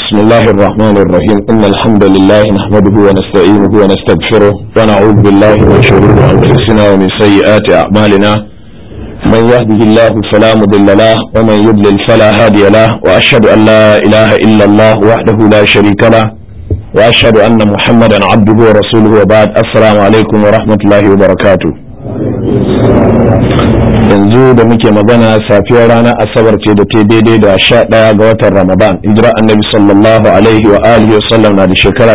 بسم الله الرحمن الرحيم إن الحمد لله نحمده ونستعينه ونستغفره ونعوذ بالله من شرور أنفسنا ومن سيئات أعمالنا من يهده الله فلا مضل له ومن يضلل فلا هادي له وأشهد أن لا إله إلا الله وحده لا شريك له وأشهد أن محمدا عبده ورسوله وبعد السلام عليكم ورحمة الله وبركاته yanzu da muke magana safiyar ranar asabar ce da ta daidai da sha ɗaya ga watan ramadan hijira annabi sallallahu alaihi wa alihi wa sallam na da shekara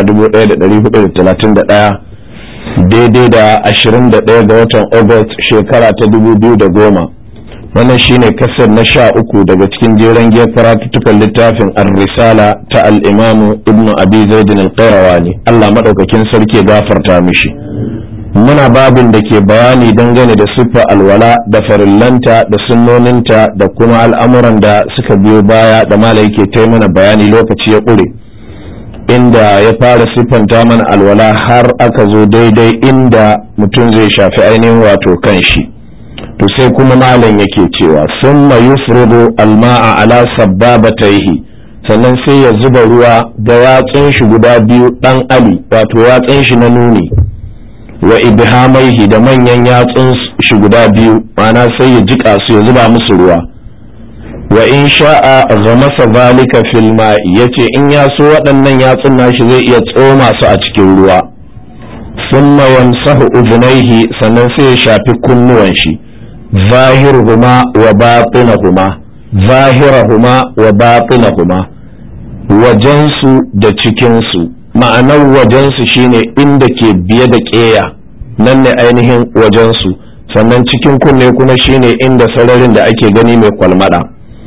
1431 daidai da 21 ga watan august shekara ta 2010 wannan shine kasar na sha uku daga cikin jeren giyar karatuttukan littafin ar-risala ta al-imamu ibnu abi zaidin al-qayrawani allah maɗaukakin sarki gafarta mishi muna babin da ke bayani dangane da siffa alwala da farillanta da sunnoninta da kuma al'amuran da suka biyo baya da mala yake ta mana bayani lokaci ya ƙure inda ya fara siffanta mana alwala har aka zo daidai inda mutum zai shafi ainihin wato kan shi to sai kuma malam yake cewa sun yufridu alma'a ala sabbabataihi sannan sai ya zuba ruwa da yatsun shi guda biyu dan ali wato yatsun shi na nuni wa ibhamaihi da manyan yatsun shi guda biyu ma'ana sai ya jika su ya zuba musu ruwa wa in sha'a ghamasa zalika fil ma'i yace in ya so waɗannan yatsun nashi zai iya tsoma su a cikin ruwa thumma yamsahu udhnayhi sannan sai ya shafi kunnuwan shi zahiruhuma wa batinahuma zahirahuma wa batinahuma wajensu da cikinsu ma'anar wajensu shine inda ke biye da ƙeya nan ne ainihin wajensu sannan cikin kunne kuma shine inda sararin da ake gani mai kwalmada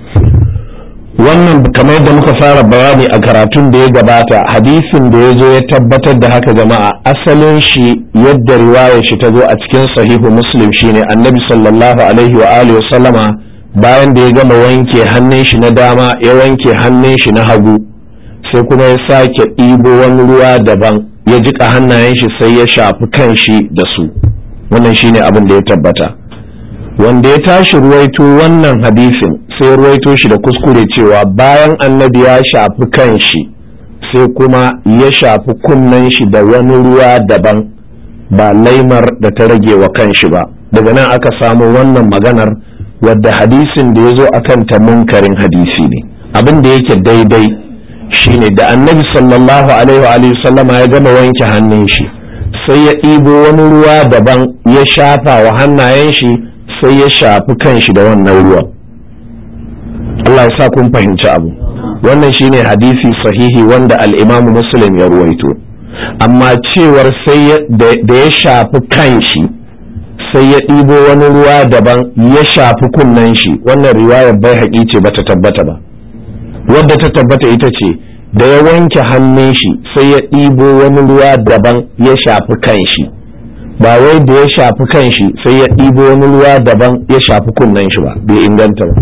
wannan kamar yadda muka fara bayani a karatun da ya gabata hadisin da ya zo ya tabbatar da haka jama'a asalin shi yadda riwayar shi ta zo a cikin sahihu muslim shine annabi sallallahu alaihi wa alihi wa sallama bayan da ya gama wanke hannun shi na dama ya wanke hannun shi na hagu sai kuma ya sake ɗibo wani ruwa daban ya jiƙa hannayen shi sai ya shafi kan shi da su wannan shine abin da ya tabbata wanda ya tashi ruwaito wannan hadisin sai ruwaito shi da kuskure cewa bayan annabi ya shafi kan shi sai kuma ya shafi kunnen shi da wani ruwa daban ba laimar da ta rage wa kan shi ba daga nan aka samu wannan maganar wadda hadisin da ya zo akan ta munkarin hadisi ne abin da yake daidai shine da annabi sallallahu alaihi wa sallama ya gama wanke hannun shi sai ya ɗibo wani ruwa daban ya shafa wa hannayen shi sai ya shafi kan shi da wannan ruwan Allah ya sa kun fahimci abu wannan shine hadisi sahihi wanda al-imam muslim ya ruwaito amma cewar sai da ya shafi kan shi sai ya ɗibo wani ruwa daban ya shafi kunnen shi wannan riwayar bai haƙi ce bata tabbata ba wadda ta tabbata ita ce da ya wanke hannun shi sai ya ɗibo wani ruwa daban ya shafi kan shi ba wai da ya shafi kan shi sai ya ɗibo wani ruwa daban ya shafi kunnen shi ba bai inganta ba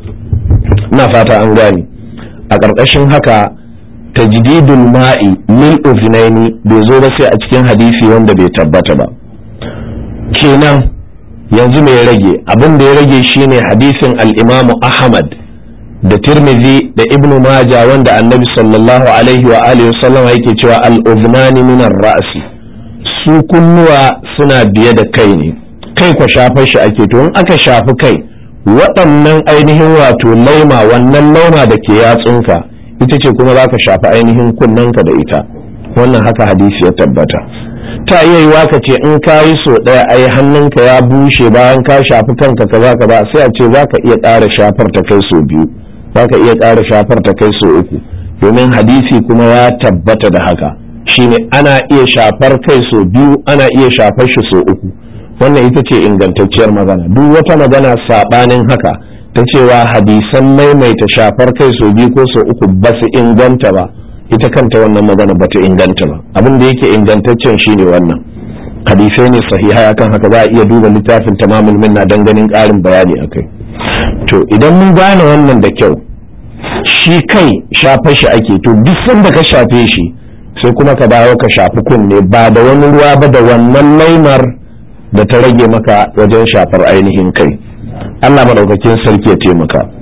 na fata an gane a ƙarƙashin haka tajdidul ma'i lil uznaini bai zo ba sai a cikin hadisi wanda bai tabbata ba kenan yanzu mai rage abin da ya rage shine hadisin al-imamu ahmad da tirmidhi da ibnu maja wanda annabi sallallahu alaihi wa alihi wasallam yake cewa al-udhnani min ar-ra'si su kunnuwa suna biye da kai ne kai kwa shafar shi ake to in aka shafi kai waɗannan ainihin wato laima wannan lauma da ke yatsunka ita ce kuma za ka shafi ainihin kunnanka da ita wannan haka hadisi ya tabbata ta iya yiwa ka ce in ka yi so ɗaya ai hannunka ya bushe bayan ka shafi kanka kaza kaza sai a ce za ka iya ƙara shafar ta kai so biyu za ka iya ƙara shafar ta kai so uku domin hadisi kuma ya tabbata da haka shine ana iya shafar kai so biyu ana iya shafar shi so uku wannan ita ce ingantacciyar magana duk wata magana saɓanin haka ta cewa hadisan maimaita shafar kai so biyu ko so uku ba su inganta ba ita kanta wannan magana ba ta inganta ba abin da yake ingantaccen shine wannan hadisai ne sahiha akan haka za a iya duba littafin tamamul minna don ganin ƙarin bayani akai to idan mun gane wannan da kyau shi kai shafa shi ake to duk sanda ka shafe shi sai kuma ka dawo ka shafi kunne ba da wani ruwa ba da wannan laimar da ta rage maka wajen shafar ainihin kai Allah madaukakin sarki ya taimaka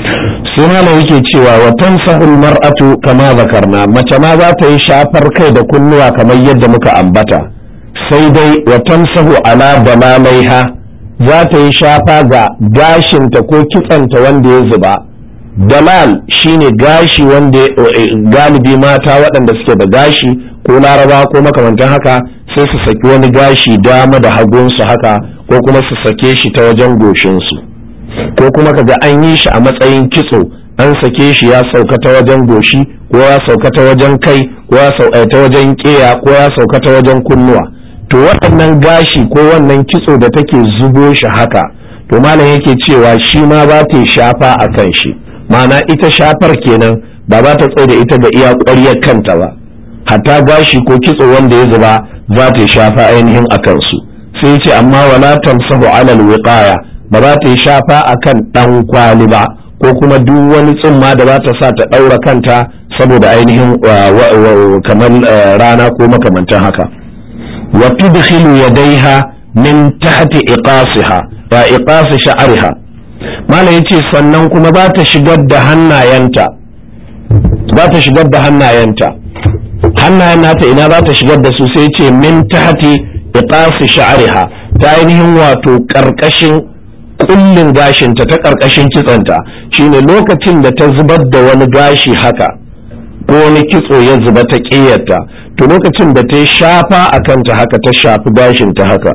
sai malam yake cewa wa tansahul mar'atu kama zakarna mace ma za ta yi shafar kai da kunnuwa kamar yadda muka ambata sai dai wa tansahu ala dalalaiha za ta yi shafa ga gashinta ko kitsanta wanda ya zuba dalal shine gashi wanda galibi mata waɗanda suke da gashi ko laraba ko makamantan haka sai su saki wani gashi dama da hagunsu haka ko kuma su sake shi ta wajen goshinsu ko kuma kaga an yi shi a matsayin kitso an sake shi ya sauka ta wajen goshi ko ya sauka ta wajen kai ko ya sauka ta wajen keya ko ya sauka ta wajen kunnuwa to waɗannan gashi ko wannan kitso da take zubo shi haka to malam yake cewa shi ma ba ta shafa a kan shi ma'ana ita shafar kenan ba za ta tsaye da ita ga iya ƙwaryar kanta ba hatta gashi ko kitso wanda ya zuba za ta shafa ainihin a kansu sai ce amma wala tamsahu alal wiqaya ba za ta yi shafa akan dan kwali ba ko kuma duk wani tsumma da za ta sa ta daura kanta saboda ainihin kamar rana ko makamantan haka wa tudkhilu yadayha min tahti iqasiha wa iqas sha'riha malam yace sannan kuma ba ta shigar da hannayenta ba ta shigar da hannayenta hannayen nata ina za ta shigar da su sai ce min tahti iqasi sha'riha ta ainihin wato karkashin kullin gashinta ta karkashin kitsanta shine lokacin da ta zubar da wani gashi haka ko wani kitso ya zuba ta ƙiyarta to lokacin da ta shafa a kanta haka ta shafi gashinta haka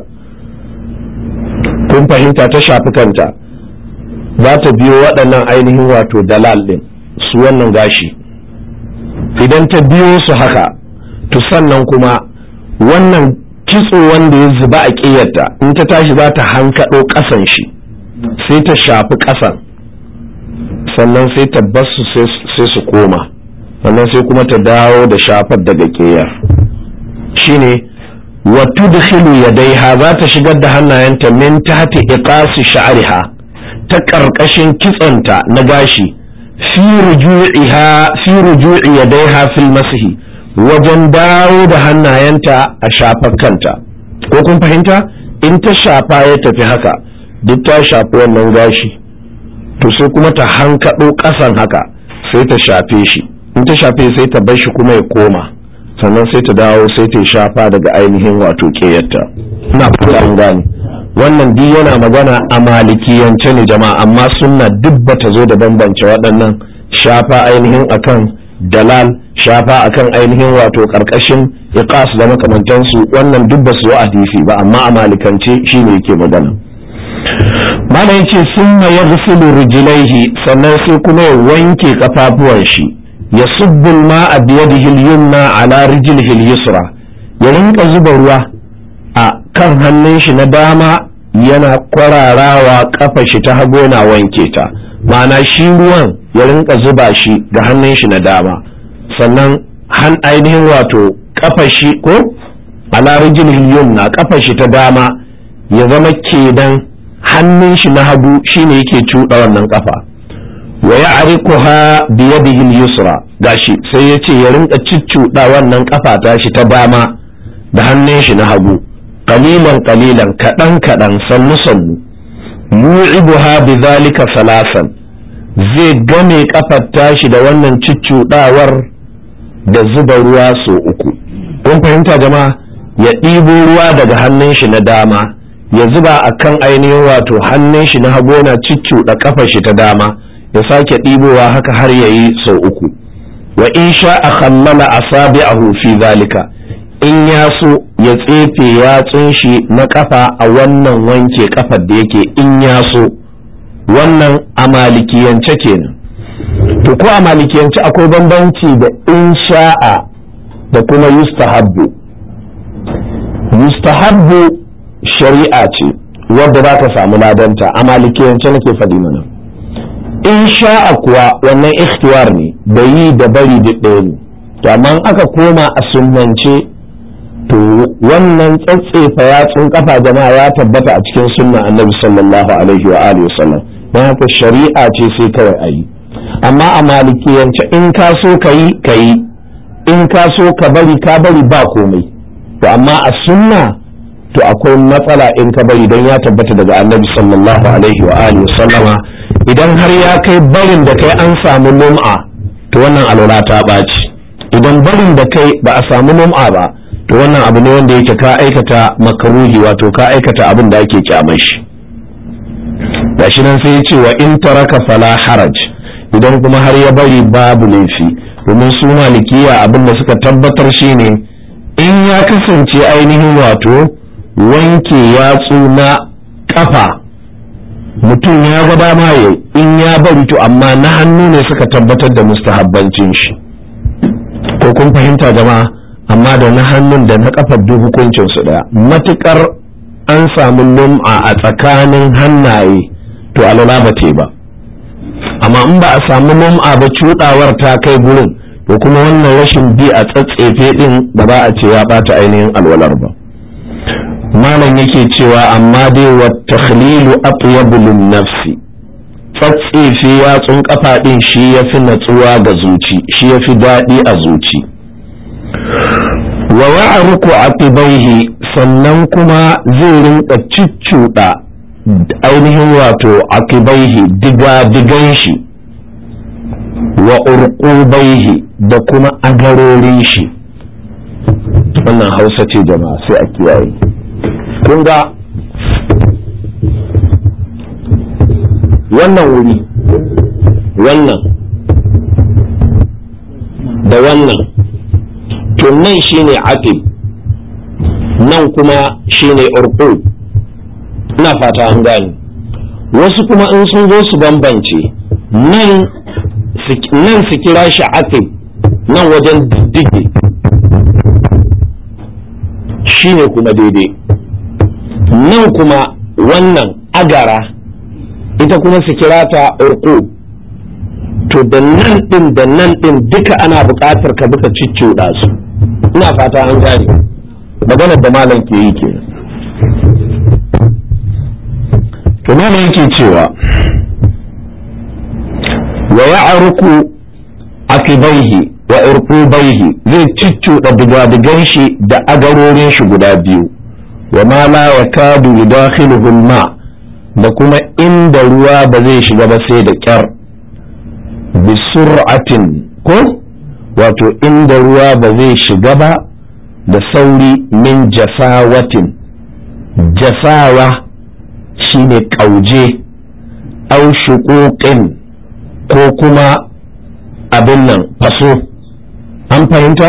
kun fahimta ta shafi kanta za ta biyo waɗannan ainihin wato dalal ɗin su wannan gashi idan ta biyo su haka to sannan kuma wannan kitso wanda ya zuba a ƙiyarta in ta tashi za ta hankaɗo ƙasan shi sai ta shafi ƙasan sannan sai ta basu sai su koma sannan sai kuma ta dawo da shafar daga ƙiyar shine wa tudkhilu yadaiha za ta shigar da hannayenta min tahti iqasi sha'riha ta ƙarƙashin kitsonta na gashi fi ruju'iha fi ruju'i yadaiha fil masihi wajen dawo da hannayenta a shafar kanta ko kun fahimta in ta shafa ya tafi haka duk ta shafi wannan gashi to sai kuma ta hankaɗo ƙasan haka sai ta shafe shi in ta shafe sai ta bar shi kuma ya koma sannan sai ta dawo sai ta shafa daga ainihin wato ƙeyarta ina fata an gane wannan duk yana magana a malikiyance ne jama'a amma sunna duk bata zo da bambance waɗannan shafa ainihin akan dalal shafa akan ainihin wato ƙarƙashin iqas da makamantansu wannan duk ba su zo hadisi ba amma a malikance shine yake magana malam yace summa yaghsilu rijlaihi sannan sai kuma ya wanke kafafuwan shi ya subbu al-ma'a bi yadihi al-yumna ala rijlihi al-yusra ya rinka zuba ruwa a kan hannun shi na dama yana kwararawa kafa shi ta hagu yana wanke ta ma'ana shi ruwan ya rinka zuba shi ga hannun shi na dama sannan han ainihin wato kafa shi ko ala rijlihi al-yumna kafa shi ta dama ya zama kenan hannun shi na hagu shine yake cuɗa wannan kafa wa ya arikuha bi yadihi yusra gashi sai ya ce ya rinka ciccuɗa wannan kafa ta shi ta dama da hannun shi na hagu qalilan qalilan kaɗan kaɗan sannu sannu yu'ibuha bi zalika salasan zai game kafar tashi da wannan ciccuɗawar da zuba ruwa so uku kun fahimta jama'a ya ɗibo ruwa daga hannun shi na dama ya zuba a kan ainihin wato hannun shi na hagu na cicciuɗa kafar shi ta dama ya sake ɗibowa haka har ya yi sau uku wa in sha a kammala asabi'ahu fi zalika in ya so ya tsefe yatsun shi na kafa a wannan wanke kafar da yake in ya so wannan a malikiyance kenan to ko a malikiyance akwai bambanci da in sha'a da kuma yustahabbu yustahabbu shari'a ce wadda za ka samu ladanta a malikiyance nake faɗi mana in sha'a kuwa wannan ikhtiwar ne da yi da bari duk ɗaya ne to amma aka koma a sunnance to wannan tsatsefa yatsun kafa jama'a ya tabbata a cikin sunna annabi sallallahu alaihi wa alihi wasallam don haka shari'a ce sai kawai a yi amma a malikiyance in ka so ka yi ka yi in ka so ka bari ka bari ba komai to amma a sunna to akwai matsala in ka bari don ya tabbata daga annabi sallallahu alaihi wa alihi sallama idan har ya kai barin da kai an samu lum'a to wannan alwala ta ɓaci idan barin da kai ba a samu lum'a ba to wannan abu ne wanda yake ka aikata makaruhi wato ka aikata abin da ake kyamar shi gashi nan sai ya ce wa in taraka fala haraj idan kuma har ya bari babu laifi domin su malikiya abin da suka tabbatar shine in ya kasance ainihin wato wanke yatsu na kafa mutum ya ga dama ya in ya bari to amma na hannu ne suka tabbatar da mustahabbancin shi ko kun fahimta jama'a amma da na hannun da na kafar duk hukuncin su daya matukar an samu lum'a a tsakanin hannaye to alwala ba te ba amma in ba a samu lum'a ba cuɗawar ta kai gurin to kuma wannan rashin bi a tsatsefe din da ba a ce ya bata ainihin alwalar ba malam yake cewa amma dai wa takhlilu atyabu lin nafsi tsatsefe yatsun kafa din shi yafi natsuwa ga zuci shi yafi daɗi a zuci wa ya'ruku aqibaihi sannan kuma zai rinka ciccuda ainihin wato aqibaihi diga digan shi wa urqubaihi da kuma agarorin shi wannan hausa ce jama'a sai a kiyaye kun ga wannan wuri wannan da wannan to nan shine aqib nan kuma shine urqub ina fata an gane wasu kuma in sun zo su bambance nan nan su kira shi aqib nan wajen diddige shine kuma daidai nan kuma wannan agara ita kuma su kira ta urku to da nan din da nan din duka ana buƙatar ka buka cicciɗa su ina fata an gane maganar da malam ke yi ke to malam yake cewa wa ya'ruku akibaihi wa urqubaihi zai cicciɗa digadigan shi da agarorin shi guda biyu wa ma la yakadu yudakhiluhu al-ma da kuma inda ruwa ba zai shiga ba sai da kyar bi sur'atin ko wato inda ruwa ba zai shiga ba da sauri min jasawatin jasawa shine kauje au shuquqin ko kuma abin nan faso an fahimta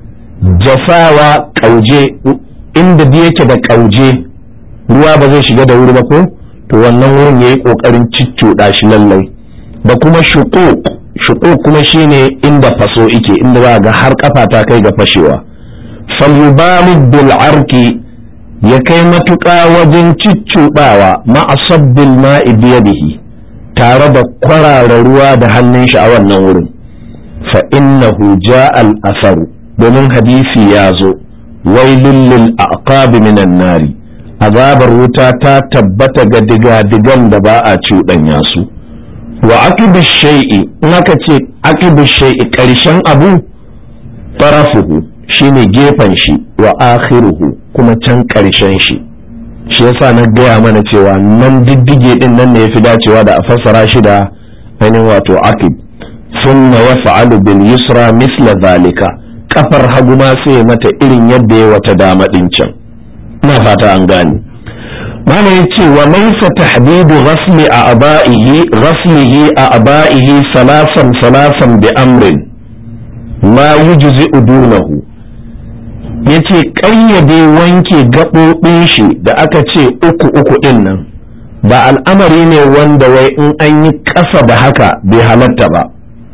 jasawa kauje inda da yake da kauje ruwa ba zai shiga da wuri ba ko to wannan wurin yayi kokarin ciccuda shi lallai da kuma shuquq shuquq kuma shine inda faso ike inda za ga har kafa ta kai ga fashewa falyubalig bil arki ya kai matuƙa wajen ciccudawa ma'asabbil ma'i biyadihi tare da kwarara ruwa da hannun shi a wannan wurin fa innahu ja'a al asaru domin hadisi ya zo wailul lil aqabi minan nari azabar wuta ta tabbata ga diga-digan da ba a cuɗanya su wa akibu shay'i in aka ce akibu shay'i ƙarshen abu tarafuhu shine gefen shi wa akhiruhu kuma can ƙarshen shi shi yasa na gaya mana cewa nan diddige din nan ne yafi dacewa da a fassara shi da ainihin wato akib thumma yaf'alu bil yusra misla zalika kafar hagu ma sai mata irin yadda ya wata dama din can ina fata an gane mana yace wa laysa tahdidu ghasli a aba'ihi ghaslihi a aba'ihi salasan salasan bi amrin ma yujzi'u dunahu yace ƙayyade wanke gaɓoɓin shi da aka ce uku uku ɗin nan ba al'amari ne wanda wai in an yi ƙasa da haka bai halatta ba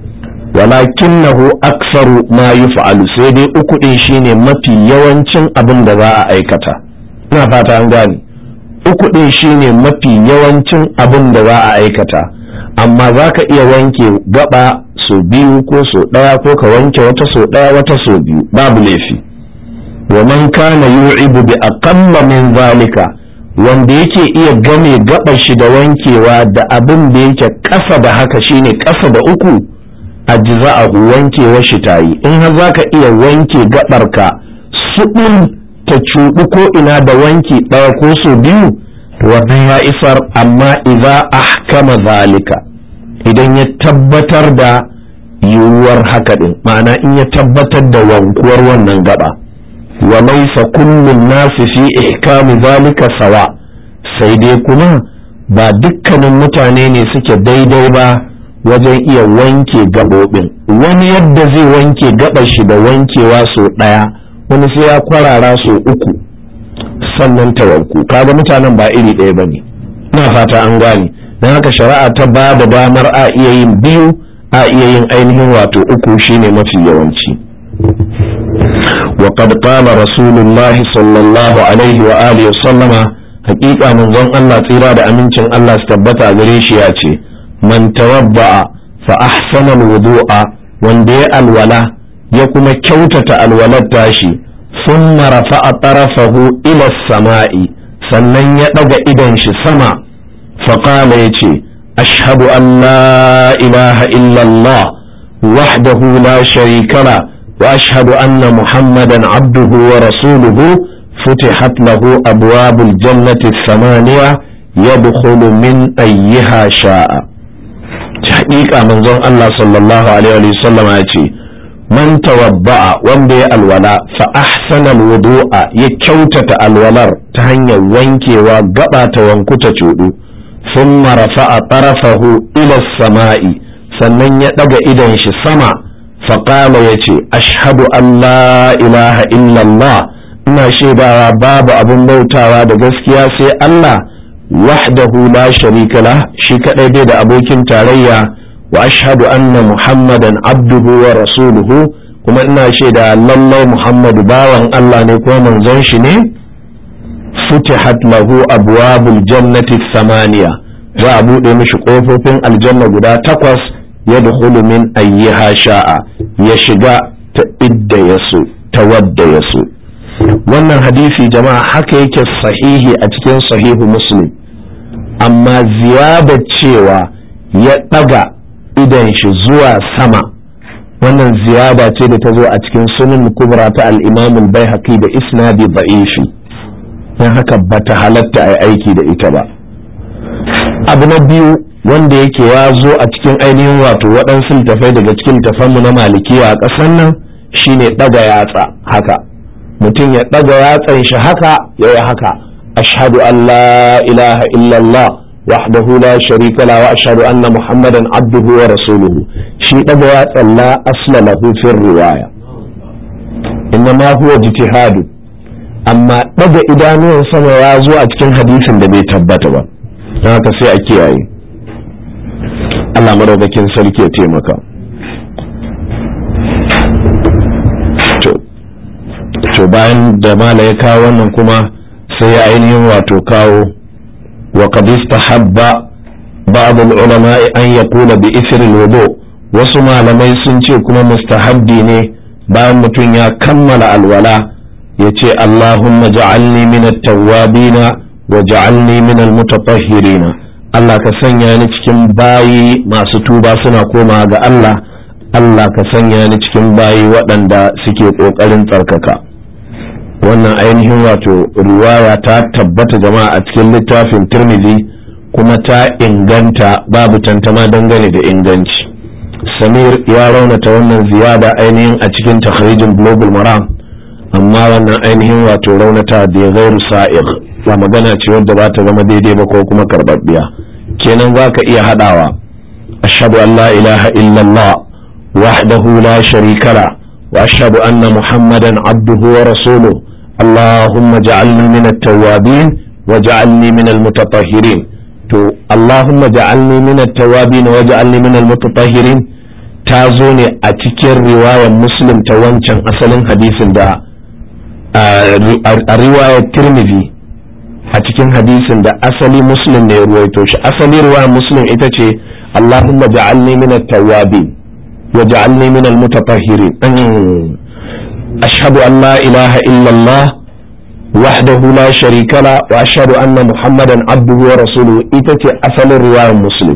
walakinahu aksaru ma yuf'alu sai dai uku ɗin shine mafi yawancin abin da za a aikata ina fata an gane uku ɗin shine mafi yawancin abin da za a aikata amma za ka iya wanke gaba so biyu ko so ɗaya ko ka wanke wata so ɗaya wata so biyu babu laifi wa man kana yu'ibu bi aqalla min zalika wanda yake iya game gabar shi da wankewa da abin da yake ƙasa da haka shine ƙasa da uku ajza'ahu wankewar shi tayi in har zaka iya wanke gabarka suɗin ta cuɗu ko ina da wanki ɗaya ko so biyu wannan ya isar amma idza ahkama zalika idan ya tabbatar da yiwuwar haka din ma'ana in ya tabbatar da wankuwar wannan gaba wa laysa kullun nasi fi ihkami zalika sawa sai dai kuma ba dukkanin mutane ne suke daidai ba wajen iya wanke gaɓoɓin wani yadda zai wanke gaɓar shi da wankewa sau ɗaya wani sai ya kwarara sau uku sannan ta wanku kaga mutanen ba iri ɗaya ba ne ina fata an gane don haka shari'a ta ba da damar a iya yin biyu a iya yin ainihin wato uku shine mafi yawanci وقد قال رسول الله صلى الله عليه وآله وسلم حقيقة من ظن الله تيرا دا أمينشن الله استبتا غريش ياتي من توضع فأحسن الوضوء وندي الولا يكما كوتة الولا تاشي ثم رفع طرفه إلى السماء sannan ya ɗaga idon shi sama faƙala ya ce ashhadu an la ilaha illallah wahdahu la sharika la wa ashhadu anna muhammadan abduhu wa rasuluhu فتحت له أبواب الجنة الثمانية يدخل من أيها شاء حقيقة من ظن الله صلى الله عليه وسلم يأتي man tawadda'a wanda ya alwala fa ahsana alwudu'a ya kyautata alwalar ta hanyar wankewa gaba ta wanku ta cudu thumma rafa'a tarafahu ila samai sannan ya daga idan shi sama fa qala yace ashhadu an la ilaha illa Allah ina shaidawa babu abin bautawa da gaskiya sai Allah wahdahu la sharika lah shi kadai bai da abokin tarayya wa ashhadu anna muhammadan abduhu wa rasuluhu kuma ina shaida lallai muhammadu bawan Allah ne kuma manzon shi ne futihat lahu abwabul jannati thamaniya za a bude mishi kofofin aljanna guda takwas ya dkhulu min ayyiha sha'a ya shiga ta idda yaso ta wadda yaso wannan hadisi jama'a haka yake sahihi a cikin sahihu muslim amma ziyada cewa ya daga idan shi zuwa sama wannan ziyada ce da ta zo a cikin sunan kubra ta al-imam al-baihaqi da isnadi da'ifi dan haka bata halatta ai aiki da ita ba abu na biyu wanda yake ya zo a cikin ainihin wato waɗansu littafai daga cikin littafanmu na malikiya a ƙasar nan shine ɗaga yatsa haka mutum ya ɗaga yatsan shi haka ya yi haka ashhadu an la ilaha illallah وحده لا شريك له وأشهد أن محمدا عبده ورسوله شيء دبوا لا أصل له في الرواية إنما هو اجتهاد أما دبا إدانو سما يازو أتكن حديث دبي تبتا haka sai a kiyaye Allah maraukakin sarki ya taimaka to bayan da mala ya kawo wannan kuma sai ya ainihin wato kawo وقد استحب بعض العلماء أن يقول بإثر الوضوء wasu malamai sun ce kuma mustahabbi ne bayan mutum ya kammala alwala ya ce Allahumma ja'alni min at-tawwabina wa ja'alni min al-mutatahhirina Allah ka sanya ni cikin bayi masu tuba suna koma ga Allah Allah ka sanya ni cikin bayi waɗanda suke ƙoƙarin tsarkaka wannan ainihin wato riwaya ta tabbata jama'a a cikin littafin turmizi kuma ta inganta babu tantama dangane da inganci samir ya raunata wannan ziyada ainihin a cikin takhrijin global maram amma wannan ainihin wato raunata da ya gairu sa'ir ba magana ce wadda ba ta zama daidai ba ko kuma karbabbiya kenan za ka iya haɗawa ashhadu an la ilaha illallah wahdahu la sharika la wa ashhadu anna muhammadan abduhu wa rasuluhu اللهم اجعلني من التوابين واجعلني من المتطهرين to Allahumma ja'alni min at-tawabin waj'alni min al-mutatahhirin ta zo ne a cikin riwayar Muslim ta wancan asalin hadisin da a riwayar Tirmidhi a cikin hadisin da asali Muslim ne ya ruwaito shi asali riwayar Muslim ita ce Allahumma ja'alni min at-tawabin waj'alni min al-mutatahhirin أشهد أن لا إله إلا الله وحده لا شريك له وأشهد أن محمدا عبده ورسوله إتتي أصل الرواية مسلم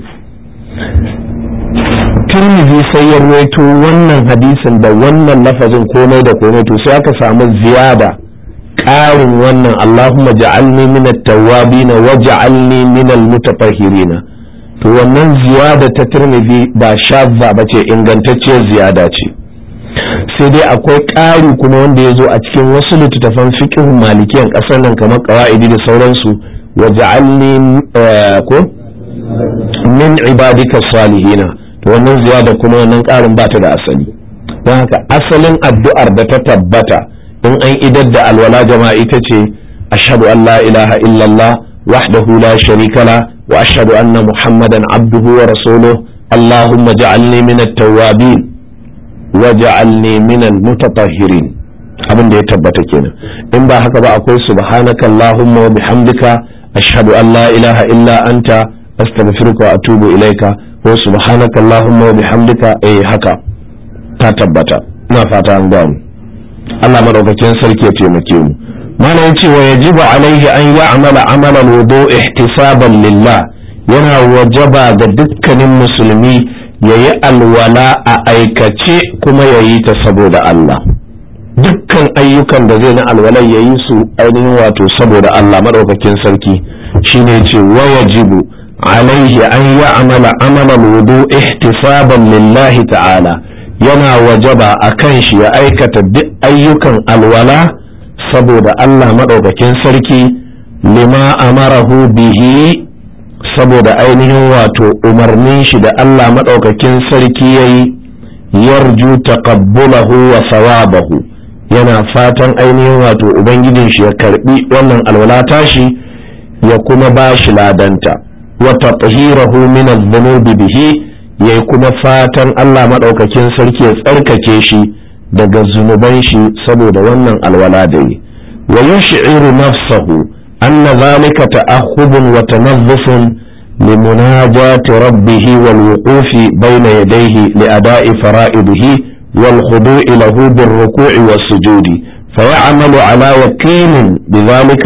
Tirmidhi sai ya ruwaito wannan hadisin da wannan lafazin komai da komai to sai aka samu ziyada ƙarin wannan Allahumma ja'alni min at-tawwabin wa ja'alni min al-mutatahhirin to wannan ziyada ta Tirmidhi ba shadda bace ingantacciyar ziyada ce sai dai akwai ƙari kuma wanda ya zo a cikin wasu littattafan fiqh malikiyan ƙasar nan kamar qawaidi da sauransu wa ja'alni ko min ibadika salihina to wannan ziyada kuma wannan ƙarin ba ta da asali don haka asalin addu'ar da ta tabbata in an idar da alwala jama'a ita ce ashhadu an la ilaha illallah wahdahu la sharika la wa ashhadu anna muhammadan abduhu wa rasuluhu allahumma ja'alni min at-tawwabin wa ja'alni min al-mutatahhirin abin da ya tabbata kenan in ba haka ba akwai subhanaka allahumma wa bihamdika ashhadu an la ilaha illa anta astaghfiruka wa atubu ilaika ko subhanaka allahumma wa bihamdika eh haka ta tabbata ina fata an gano Allah madaukakin sarki ya taimake mu malam yace wa yajibu alaihi an ya'mala amalan wudu ihtisaban lillah yana wajaba ga dukkanin musulmi yayi alwala a aikace kuma yayi ta saboda Allah dukkan ayyukan da zai na alwalan yayi su ainihin wato saboda Allah madaukakin sarki shine yace wa yajibu alaihi an ya'mala amalan wudu ihtisaban lillahi ta'ala yana wajaba a kan shi ya aikata duk ayyukan alwala saboda Allah maɗaukakin sarki lima amarahu bihi saboda ainihin wato umarnin shi da Allah maɗaukakin sarki ya yi yarju taqabbulahu wa sawabahu yana fatan ainihin wato ubangijin shi ya karbi wannan alwala tashi ya kuma ba shi ladanta wa tatahirahu min adh-dhunubi bihi yayi kuma fatan Allah maɗaukakin sarki ya tsarkake shi daga zunuban shi saboda wannan alwala da yi wa yush'iru nafsahu anna zalika ta'ahhubun wa tanazzufun لمناجاة ربه والوقوف بين يديه لأداء فرائضه والخضوع له بالركوع والسجود فيعمل على وكيل بذلك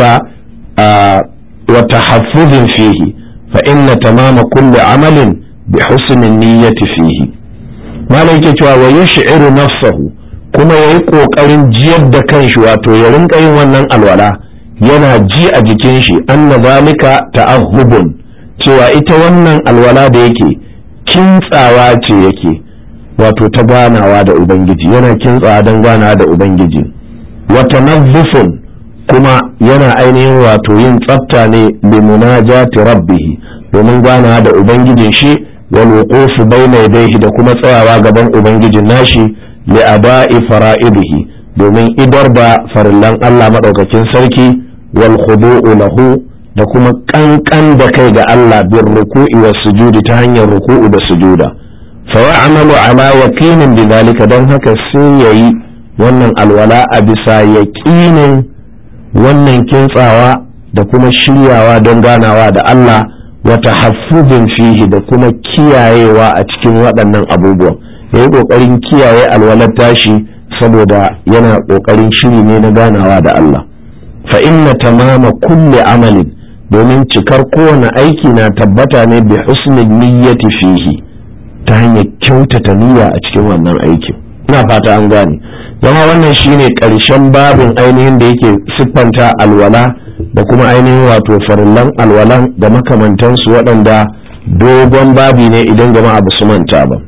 آه وتحفظ فيه فإن تمام كل عمل بحسن النية فيه ما لك ويشعر نفسه kuma ya yi ƙoƙarin jiyar da kanshi wato ya rinka yin wannan alwala yana ji a jikin shi anna zalika ta'ahhubun cewa ita wannan alwala da yake kintsawa ce yake wato ta ganawa da ubangiji yana kintsawa don ganawa da ubangiji wata nazzufun kuma yana ainihin wato yin tsafta ne bi munajati rabbihi domin ganawa da ubangijin shi wal wuqufu bayna yadayhi da kuma tsayawa gaban ubangijin nashi li ada'i fara'idihi domin idar da farillan Allah madaukakin sarki wal khudu'u lahu da kuma kankan da kai ga Allah bin ruku'i wa sujudi ta hanyar ruku'u da sujuda fa ya'malu ala yaqinin bidhalika dan haka sai yayi wannan alwala a bisa yaqinin wannan kintsawa da kuma shiryawa don ganawa da Allah wa tahaffuzin fihi da kuma kiyayewa a cikin waɗannan abubuwan yayi kokarin kiyaye alwalar tashi saboda yana kokarin shiri ne na ganawa da Allah fa inna tamama kulli amalin domin cikar kowane aiki na tabbata ne bi husnul niyyati fihi ta hanyar kyautata niyya a cikin wannan aikin ina fata an gane zama wannan shine karshen babin ainihin da yake siffanta alwala da kuma ainihin wato farillan alwalan da makamantansu waɗanda dogon babi ne idan jama'a ba su manta ba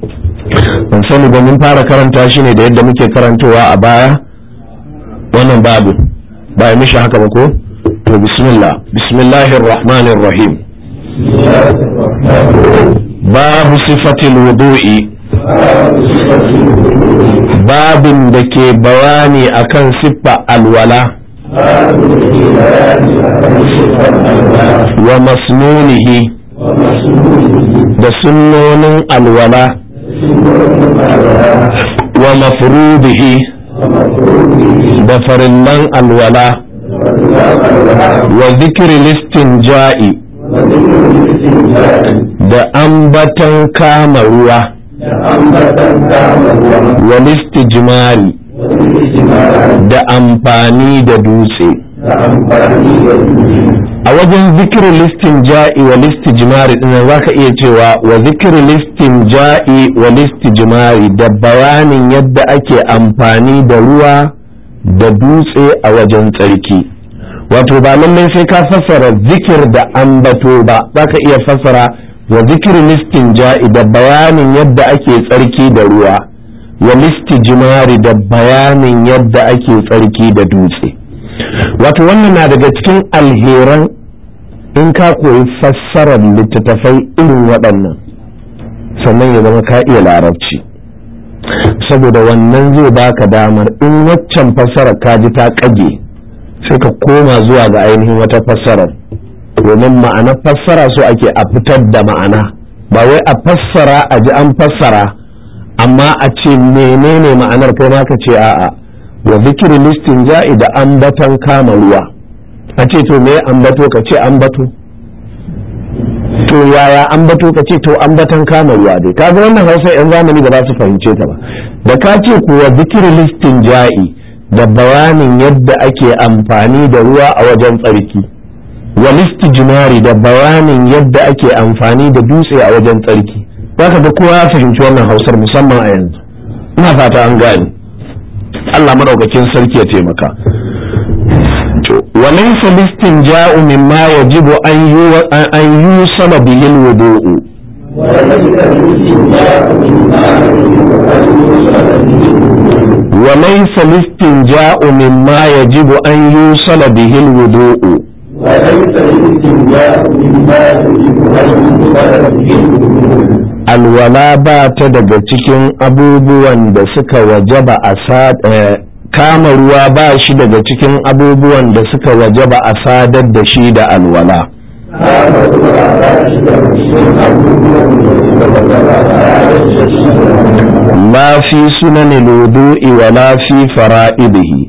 ban sani ba mun fara karanta shi ne da yadda muke karantowa a baya wannan babin ba ya mishi haka ba ko to bismillah bismillahir rahmanir rahim babu sifatil wudu'i babin da ke bayani akan siffa alwala wa masnunihi da sunnonin alwala wa mafrudihi da farillan alwala wa zikiri listin ja'i da ambatan kama ruwa wa listi jimari da amfani da dutse a wajen zikirin listin ja'i wa listi jimari ɗin za ka iya cewa wa zikirin listin ja'i wa listi jimari da bayanin yadda ake amfani da ruwa da dutse a wajen tsarki wato ba lallai sai ka fassara zikir da ambato ba za ka iya fassara wa zikir listin ja'i da bayanin yadda ake tsarki da ruwa wa listi jimari da bayanin yadda ake tsarki da dutse wato wannan na daga cikin alheran in ka koyi fassarar littattafai irin waɗannan sannan ya zama ka iya larabci saboda wannan zai baka damar in waccan fassarar ka ji ta ƙage sai ka koma zuwa ga ainihin wata fassarar domin ma'anar fassara so ake a fitar da ma'ana ba wai a fassara a ji an fassara amma a ce menene ma'anar kai ma ka ce a'a wa zikiri listin ja'i da ambatan kama ruwa a ce to me ambato ka ce ambato to yaya ambato ka ce to ambatan kama ruwa dai kaga wannan hausa yan zamani ba za su fahimce ta ba da ka ce kuwa zikiri listin ja'i da bayanin yadda ake amfani da ruwa a wajen tsarki wal istijmari da bayanin yadda ake amfani da dutse a wajen tsarki zaka ga kowa ya fahimci wannan hausar musamman a yanzu ina fata an gane Allah madaukakin sarki ya taimaka to walaysa listinja'u mimma yajibu an yu an yusala bihi alwudu'u وليس الاستنجاء مما يجب أن يوصل به الوضوء وليس الاستنجاء مما يجب أن يوصل به الوضوء alwala ba ta daga cikin abubuwan da suka wajaba a kama ruwa ba shi daga cikin abubuwan da suka wajaba a sadar da shi da alwala la fi sunanin wudu'i wa la fi fara'idihi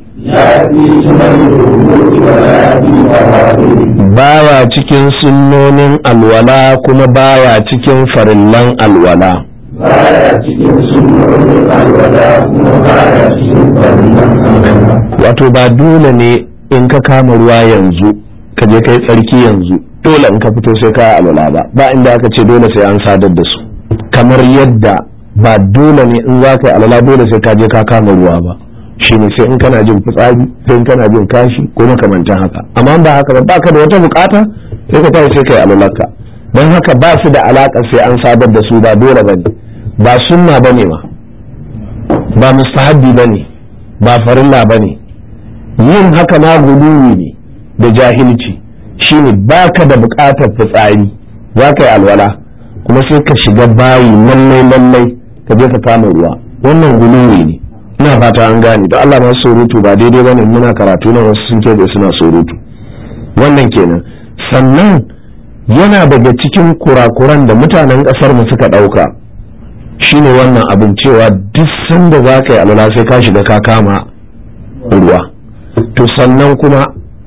baya cikin sunnonin alwala kuma baya cikin farillan alwala baya cikin sunnonin alwala kuma baya cikin farillan alwala wato ba dole ne in ka kama ruwa yanzu ka je kai tsarki yanzu dole in ka fito sai ka alwala ba ba inda aka ce dole sai an sadar da su kamar yadda ba dole ne in za ka yi alwala dole sai ka je ka kama ruwa ba shine sai in kana jin fitsari sai in kana jin kashi ko makamantan haka amma ba haka ba baka da wata bukata sai ka tashi sai kai alwalarka don haka ba su da alaka sai an sadar da su ba dole bane ba sunna bane ma ba mustahabbi bane ba farilla bane yin haka ma guluwi ne da jahilci shine baka da bukatar fitsari za ka yi alwala kuma sai ka shiga bayi lallai lallai ka je ka kama ruwa wannan guluwi ne ina fata an gane da Allah masu surutu ba daidai bane muna karatu nan wasu sun da suna surutu wannan kenan sannan yana daga cikin kurakuran da mutanen kasar mu suka dauka shine wannan abin cewa duk sanda za ka yi alwala sai ka shiga ka kama ruwa to sannan kuma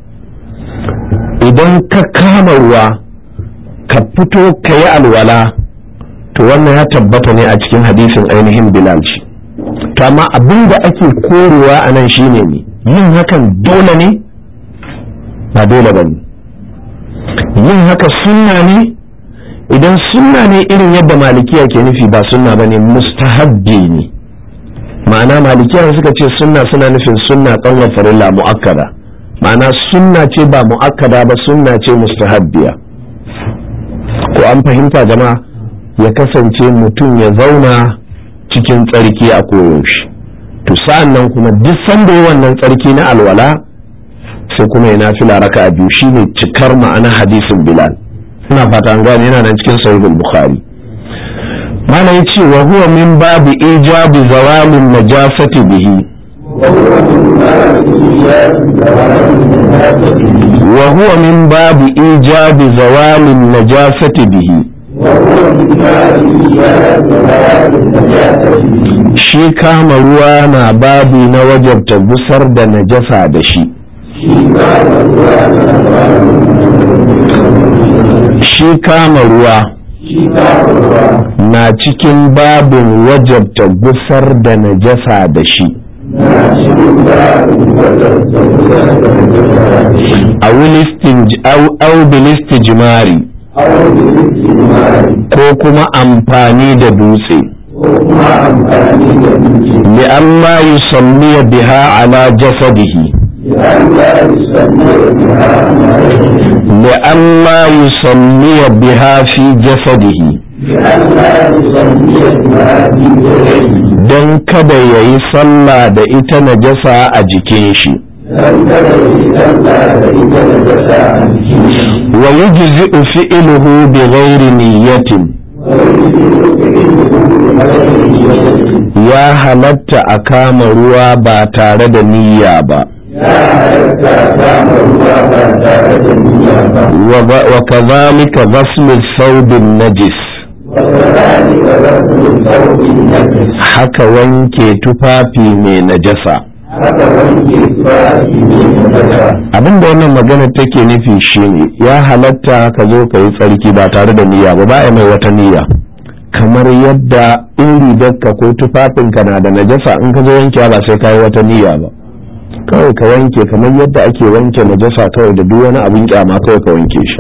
idan ka kama ruwa ka fito ka yi alwala to wannan ya tabbata ne a cikin hadisin ainihin bilal shi to amma abin da ake korewa a nan shine ne yin hakan dole ne ba dole ba ne yin haka sunna ne idan sunna ne irin yadda malikiya ke nufi ba sunna ba ne mustahabbi ne ma'ana malikiya suka ce sunna suna nufin sunna kanwa farilla mu'akkada ma'ana sunna ce ba mu'akkada ba sunna ce mustahabbiya ko an fahimta jama'a ya kasance mutum ya zauna cikin tsarki a koyaushe to sa'an nan kuma duk sanda yi wannan tsarki na alwala sai kuma ya nafila raka a biyu shine cikar ma'ana hadisin bilal ina fata an gane yana nan cikin sahihul bukhari mana ya ce wa huwa min babu ijabi zawalin najasati bihi wa huwa min babu ijabi zawalin najasati bihi shi kama ruwa na babi na wajabta gusar da najasa da shi shi kama ruwa na cikin babin wajabta gusar da najasa da shi a bilistijimari ko kuma amfani da dutse ko kuma amfani da duki li'amma yusalli biha ala jasadihi an la yusanna biha li'amma yusalli biha fi jasadihi an la yusanna biha fi ghayrihi don kada ya yi sallah da ita najasa a jikin shi dan kada yi sallah da ita da jasa a jikin shi wa yujzi'u fi'luhu bi ghairi niyyatin ya halatta a kama ruwa ba tare da niyya ba ya halatta kama ruwa ba tare da niyya ba wa ba- wa kadhalika ghaslu thawbin najis وكذلك رفع الثوب النجس haka wanke tufafi mai najasa haka wanke tufafi ne da daga abinda wannan magana take nufi shine ya halatta ka zo ka yi tsarki ba tare da niyya ba ba a mai wata niyya kamar yadda in rigarka ko tufafinka na da najasa in ka zo wanke ba sai ka yi wata niyya ba kawai ka wanke kamar yadda ake wanke najasa kawai da duk wani abin kyama kawai ka wanke shi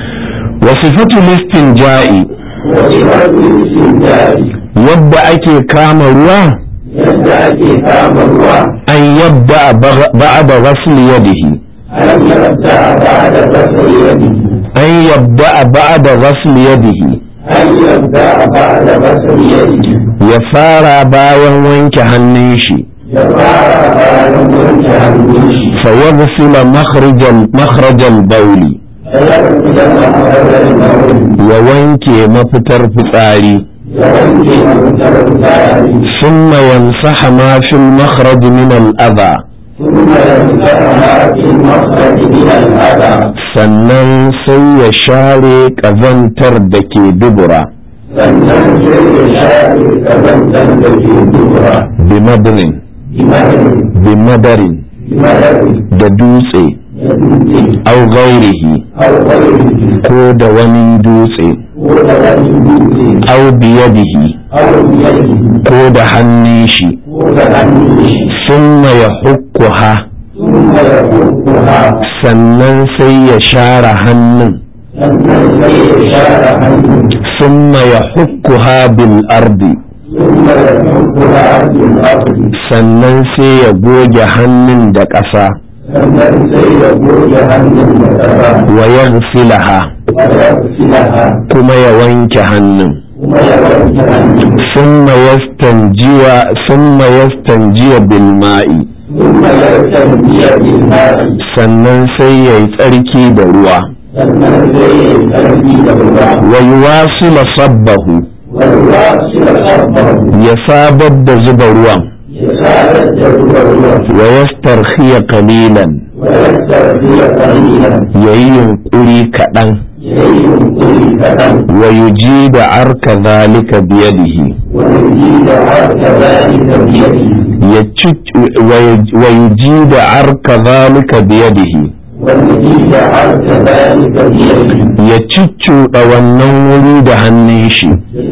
wasifatu listin ja'i wani mafi jari yadda ake kama ruwa yadda ake kama ruwa an yabda ba'da ghasl yadihi an yabda ba da basar yadi an yabda ba'da ghasl yadihi an yabda ba da basar yadi ya fara bayan wanke hannun shi ya fara bayan wanke hannun shi fa yaghsila makhrajal makhrajal bawli ya fita makarar nauyi ya wanke mafitar fitsari ya wanke mafitar tsari thumma yamsaha ma fil makhraj min al adha ثم يمسح ما في المخرج من الأذى sannan sai ya share kazantar da ke dubura sannan sai ya share kazantar da ke dubura bi madrin imanin bi madarin imanin da dutse ya dutse au ghairihi au ƙwarfi ko da wani dutse ko da wani dutse au biyadihi au biyadi ko da hannun shi ko da hannun shi thumma yahukkuha sun ya kurkuha sannan sai ya share hannun sannan sai ya share hannun ثم يحكها بالأرض sun ya kurkuha bin abu sannan sai ya goge hannun da ƙasa sannan sai ya goge hannun da ƙasa wa yaghsilaha wa ya filaha kuma ya wanke hannun kuma ya wanke hannun ثم يستنجي ثم يستنجي بالماء ثم يرتدي بالماء sannan sai ya yi tsarki da ruwa sannan sai ya tarbi da ruwa wa yuwasila sabbahu والروا سوى صبه ya sabar da zuba ruwan يسال الجو الروح wa yastarkhiya qalilan ويسترخي قليلا ya yi yunƙuri kaɗan يلين كل كلام wa yujida arka zalika biyadihi ويزيد عرك ذلك بيده ya ci- wa- wa yujida arka zalika biyadihi ويزيد عرك ذلك بيده ya ciccuɗa wannan wuri da hannun shi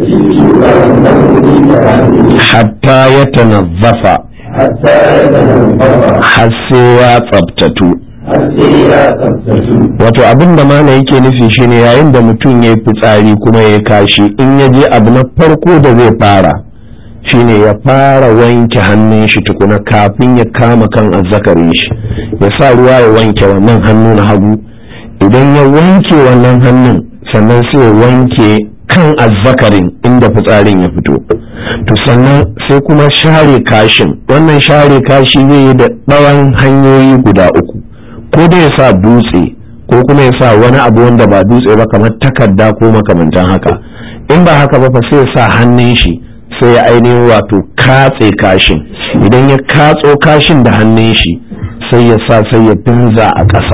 يجد أنه يريد عنه hatta ya tanazzafa حتى يتنفض har sai ya tsabtatu حتى لا تبتسم wato abin da mana yake nufi shine yayin da mutum ya yi fitsari kuma ya kashi in ya je abu na farko da zai fara shine ya fara wanke hannun shi tukuna kafin ya kama kan azzakarin shi ya sa ruwa ya wanke wannan hannu na hagu idan ya wanke wannan hannun sannan sai ya wanke kan azzakarin inda fitsarin ya fito to sannan sai kuma share kashin wannan share kashi zai yi da ɗawan hanyoyi guda uku ko da ya sa dutse ko kuma ya sa wani abu wanda ba dutse ba kamar takarda ko makamantan haka in ba haka ba fa sai ya sa hannun shi sai ya ainihin wato katse kashin idan ya katso kashin da hannun shi sai ya sa sai ya binza a ƙasa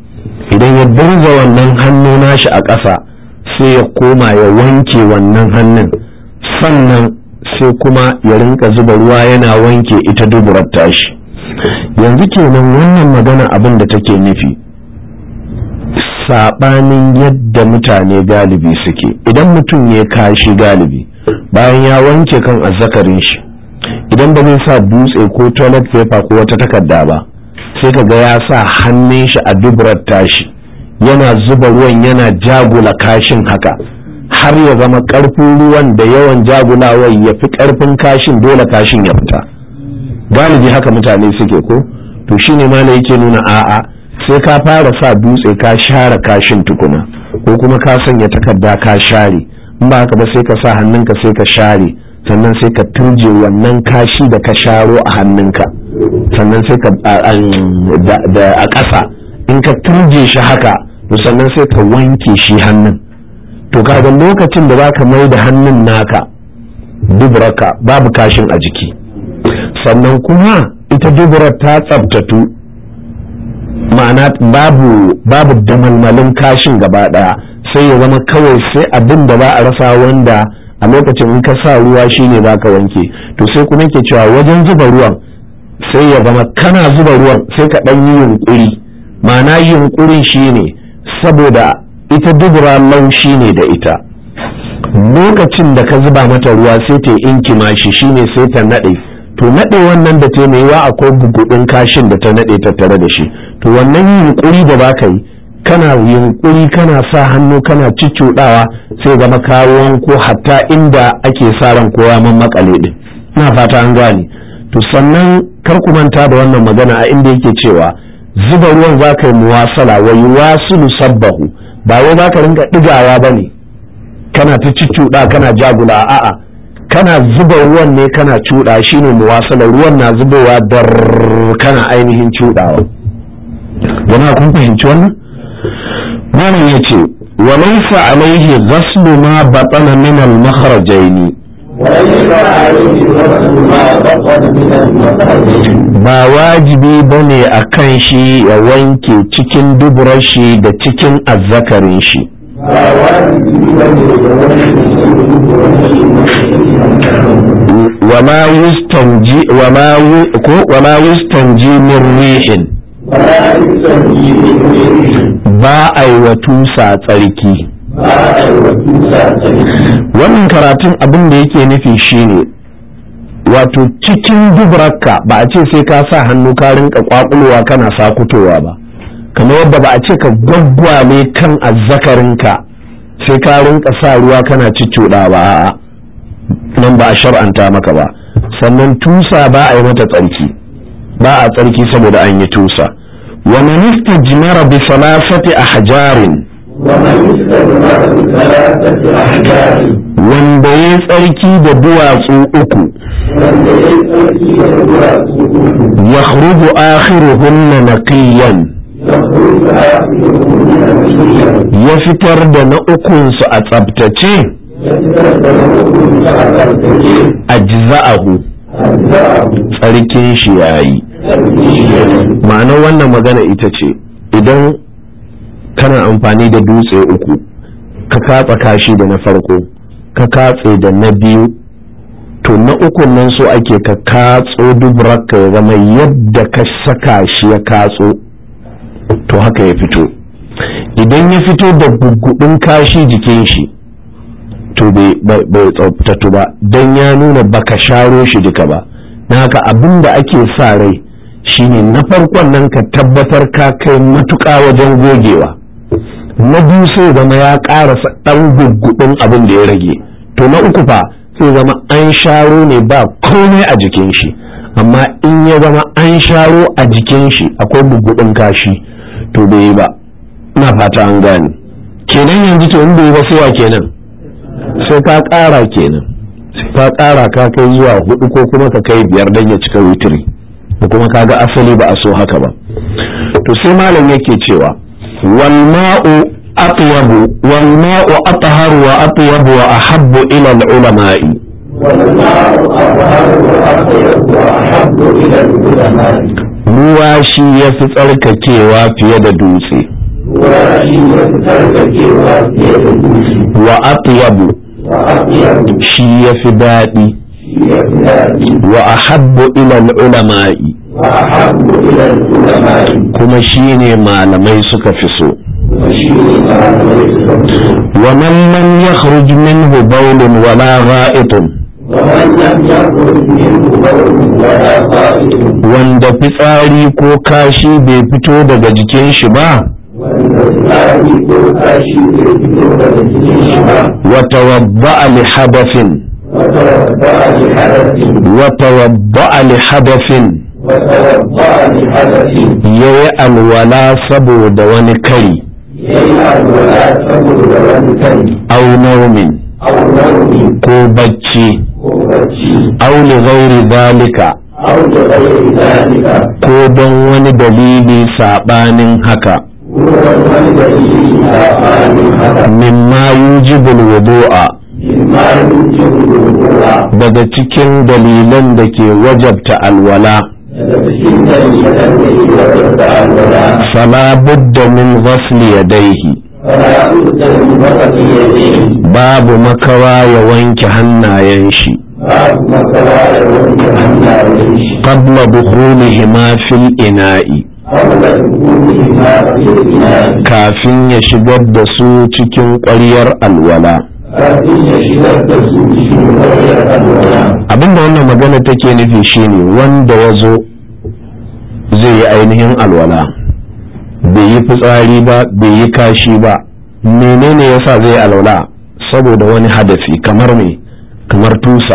idan ya binza wannan hannu nashi a ƙasa sai ya koma ya wanke wannan hannun sannan sai kuma ya rinka zuba ruwa yana wanke ita duburar tashi yanzu kenan wannan magana abin da take nufi saɓanin yadda mutane galibi suke idan mutum ya kashi galibi bayan ya wanke kan azzakarin shi idan ba zai sa dutse ko toilet paper ko wata takarda ba sai ka ga ya sa hannun shi a duburar tashi yana zuba ruwan yana jagula kashin haka har ya zama ƙarfin ruwan da yawan jagulawar ya fi ƙarfin kashin dole kashin ya fita galibi haka mutane suke ko to shine ma yake nuna a'a sai ka fara sa dutse ka share kashin tukuna ko kuma ka sanya takarda ka share in ba haka ba sai ka sa hannunka sai ka share sannan sai ka turje wannan kashi da ka sharo a hannunka sannan sai ka a ƙasa in ka turje shi haka to sannan sai ka wanke shi hannun to kaga lokacin da zaka mai da hannun naka duburarka babu kashin a jiki sannan kuma ita duburar ta tsabtatu ma'ana babu babu damalmalin kashin gaba daya sai ya zama kawai sai abin da ba a rasa wanda a lokacin in ka sa ruwa shine za ka wanke to sai kuma ke cewa wajen zuba ruwan sai ya zama kana zuba ruwan sai ka ɗan yi yunkuri ma'ana yunkurin shine saboda ita dubura laushi ne da ita lokacin da ka zuba mata ruwa sai ta inkima shi shine sai ta naɗe to naɗe wannan da ta mai akwai gugudin kashin da ta naɗe ta tare da shi to wannan yunkuri da ba ka yi kana yunkuri kana sa hannu kana ciccuɗawa sai zama kawon ko hatta inda ake sa ran kowa man makale din ina fata an gane to sannan kar ku manta da wannan magana a inda yake cewa zuba ruwan za ka yi muwasala wa yuwasilu sabbahu ba wai za ka rinka ɗigawa ba ne kana ta ciccuɗa kana jagula a'a kana zuba ruwan ne kana cuɗa shine muwasala ruwan na zubowa dar kana ainihin cuɗawa jama'a kun fahimci wannan malam ya ce wa laysa alaihi ghaslu ma batana min al makhrajaini ba wajibi ba ne a kan shi ya wanke cikin duburar shi da cikin azzakarin shi wala yustanji wala yustanji min rihin ba a yi wa tusa tsarki wannan karatun abin da yake nufi shine wato cikin dubrarka ba a ce sai ka sa hannu ka rinka kwakulwa kana sakutowa ba kamar yadda ba a ce ka gwaggwale kan azzakarinka sai ka rinka sa ruwa kana cicciɗa ba a'a nan ba a shar'anta maka ba sannan tusa ba a yi mata tsarki ba a tsarki saboda an yi tusa wa man istajmara bi salasati ahjarin wanda ya tsarki da duwatsu uku ya khruju akhiruhunna naqiyan ya fitar da na ukunsu a tsabtace ajza'ahu tsarkin shi yayi ma'anar wannan magana ita ce idan kana amfani da dutse uku ka katsa kashi da na farko ka katse da na biyu to na ukun nan so ake ka katso dubraka ya zama yadda ka saka shi ya katso to haka ya fito idan ya fito da gugudin kashi jikin shi to bai tsaftatu ba don ya nuna baka sharo shi duka ba na haka abin da ake sa rai shine na farkon nan ka tabbatar ka kai matuƙa wajen gogewa na biyu sai zama ya ƙarasa ɗan guggudin abin da ya rage to na uku fa sai zama an sharo ne ba komai a jikin shi amma in ya zama an sharo a jikin shi akwai guggudin kashi to bai yi ba ina fata an gane kenan yanzu to in bai yi ba sai wa kenan sai ka ƙara kenan sai ka ƙara ka kai zuwa hudu ko kuma ka kai biyar don ya cika witiri da kuma kaga asali ba a so haka ba to sai malam yake cewa wal ma'u atyabu wal ma'u atharu wa atyabu wa ahabbu ila al ulama'i ruwa shi ya fi tsarkakewa fiye da dutse wa atyabu shi ya fi daɗi wa ahabbu ila ulama'i kuma shi ne malamai suka fi so wa man lam yakhruj minhu bawlun wala gha'itun wanda fitsari ko kashi bai fito daga jikin shi ba wanda tsari ko kashi bai fito daga cikin shi ba وتوضأ لحدث وتوضأ لحدث وتوضأ لحدث وتوضأ لحدث yayi alwala saboda wani kari yayi alwala saboda wani kai au naumin au nauyi ko bacci ko bacci au li ghairi zalika au da ghairi zalika ko don wani dalili sabanin haka ko wani dalili sabanin haka mimma yujibul wudu'a mimma yujibu wudu'a daga cikin dalilan da ke wajabta alwala daga cikin dalilan da ke wajabta alwala fala budda min ghasli yadayhi fala budda min waqti yadihi babu makawa ya wanke hannayen shi babu makara da wani hannayen shi qabla dukhulihima fil ina'i qabla dukhuli ma fi ina'i kafin ya shigar da su cikin ƙwaryar alwala kafin ya shigar da su cikin wayar alwala abinda wannan magana take nufi shine wanda ya zo zai yi ainihin alwala bai yi fitsari ba bai yi kashi ba menene yasa zai yi alwala saboda wani hadafi kamar me kamar tusa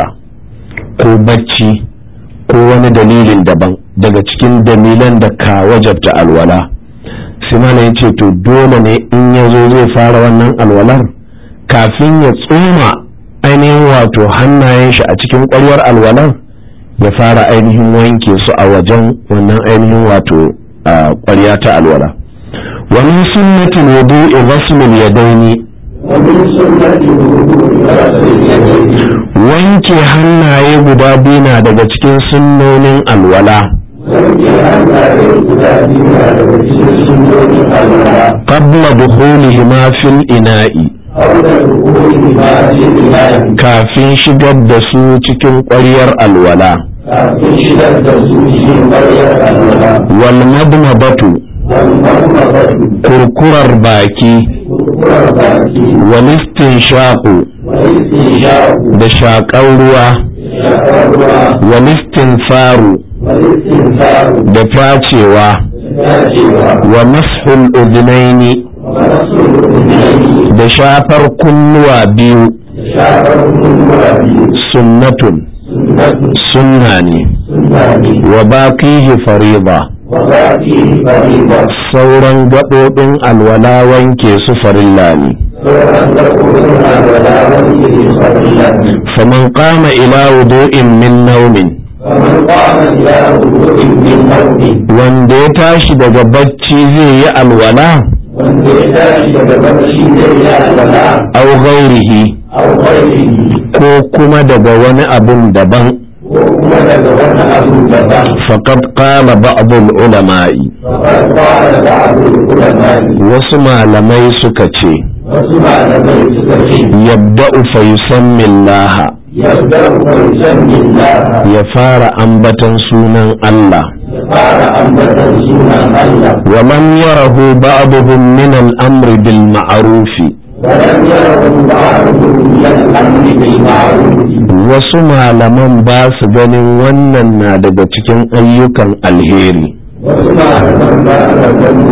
ko bacci ko wani dalilin daban daga cikin dalilan da ka wajabta alwala sai mana ya ce to dole ne in ya zo zai fara wannan alwalar kafin ya tsoma ainihin wato hannayen shi a cikin ƙwaryar alwalar ya fara ainihin wanke su a wajen wannan ainihin wato a ƙwarya ta alwala wani sunnatin wudu'i ghasmul yadaini ومن سنة الوضوء غسل اليدين wanke hannaye guda biyu na daga cikin sunnonin alwala wanke hannaye guda biyu na daga cikin sunnonin alwala qabla dukhulihima fil ina'i auna dukuli ma fi ilahi kafin shigar da su cikin ƙwaryar alwala kafin shigar da su cikin ƙwaryar alwala wal madmadatu wal marmabatu kurkurar baki kurkurar baki wal istinshaqu wal istinshaqu da shaƙar ruwa shakar ruwa wal istinfaru wal istinfaru da facewa dacewa wa mashul udhnaini wa rasul unayi da shafar kunnuwa biyu shakar kunnuwa biyu sunnatun sunnatu sunna ne sunnani wa baqihi fariba wa baki fariba sauran gaɓoɓin alwala wanke su farilla ne sauran gaɓoɓin alwala wanke su farilla ne faman qama ila wudu'in min naumin ومن قام إلى وضوء من نوم wanda ya tashi daga bacci zai yi alwala wanda ya tashi daga barci zai yi alwala au ghairihi au ghairihi ko kuma daga wani abun daban ko kuma daga wani abu daban faqad qala ba'd ulama'i faqad qala ba'd ulama wasu malamai suka ce wasu malamai suka ce yabda'u fa yusammi Allah yabda'u fa yusammi Allah ya fara ambatan sunan Allah ya fara ambatan sunan Allah wa lam yarahu ba'dhum min al-amri bil ma'rufi ولم يره بعضهم من الأمر بالمعروف wasu malaman ba su ganin wannan na daga cikin ayyukan alheri wasu malaman ba a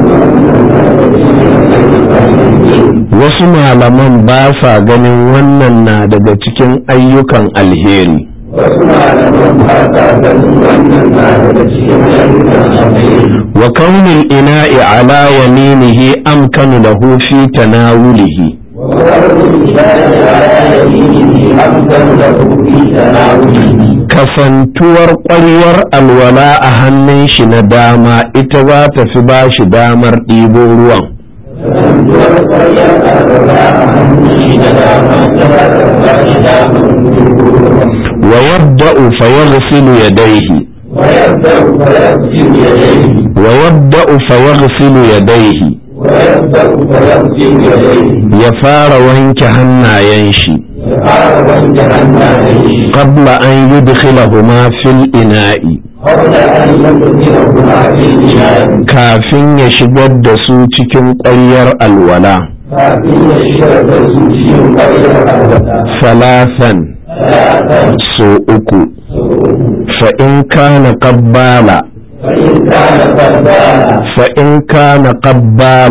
ganin wasu malaman ba sa ganin wannan na daga cikin ayyukan alheri wasu malaman ba sa ganin wannan na daga cikin ayyukan alheri wa kaunin ina'i ala yaminihi amkanu lahu fi tanawulihi وقول الله على يمينه أمثل له في تناوله kasantuwar ƙwaryar alwala a hannun shi na dama ita za ta fi ba shi damar ɗibo ruwan kasantuwar ƙwaryar alwala a hannun shi na dama ta ba ta ba shi damar wa yabda'u fa yaghsilu yadayhi ويبدأ فيغسل يديه wa yabda'u fa yaghsilu yadayhi ويبدأ فيغسل يديه ya fara wanke hannayen shi قال وانجعلنا عليه qabla an yudkhilahuma fil ina'i قبل أن يدخلهما في الإناء kafin ya shigar da su cikin ƙwaryar alwala kafin ya shigar da su cikin ƙwaryar alwala salasan ثلاثا so uku fa in kana qabbala فإن كان قد بان fa in kana qabbala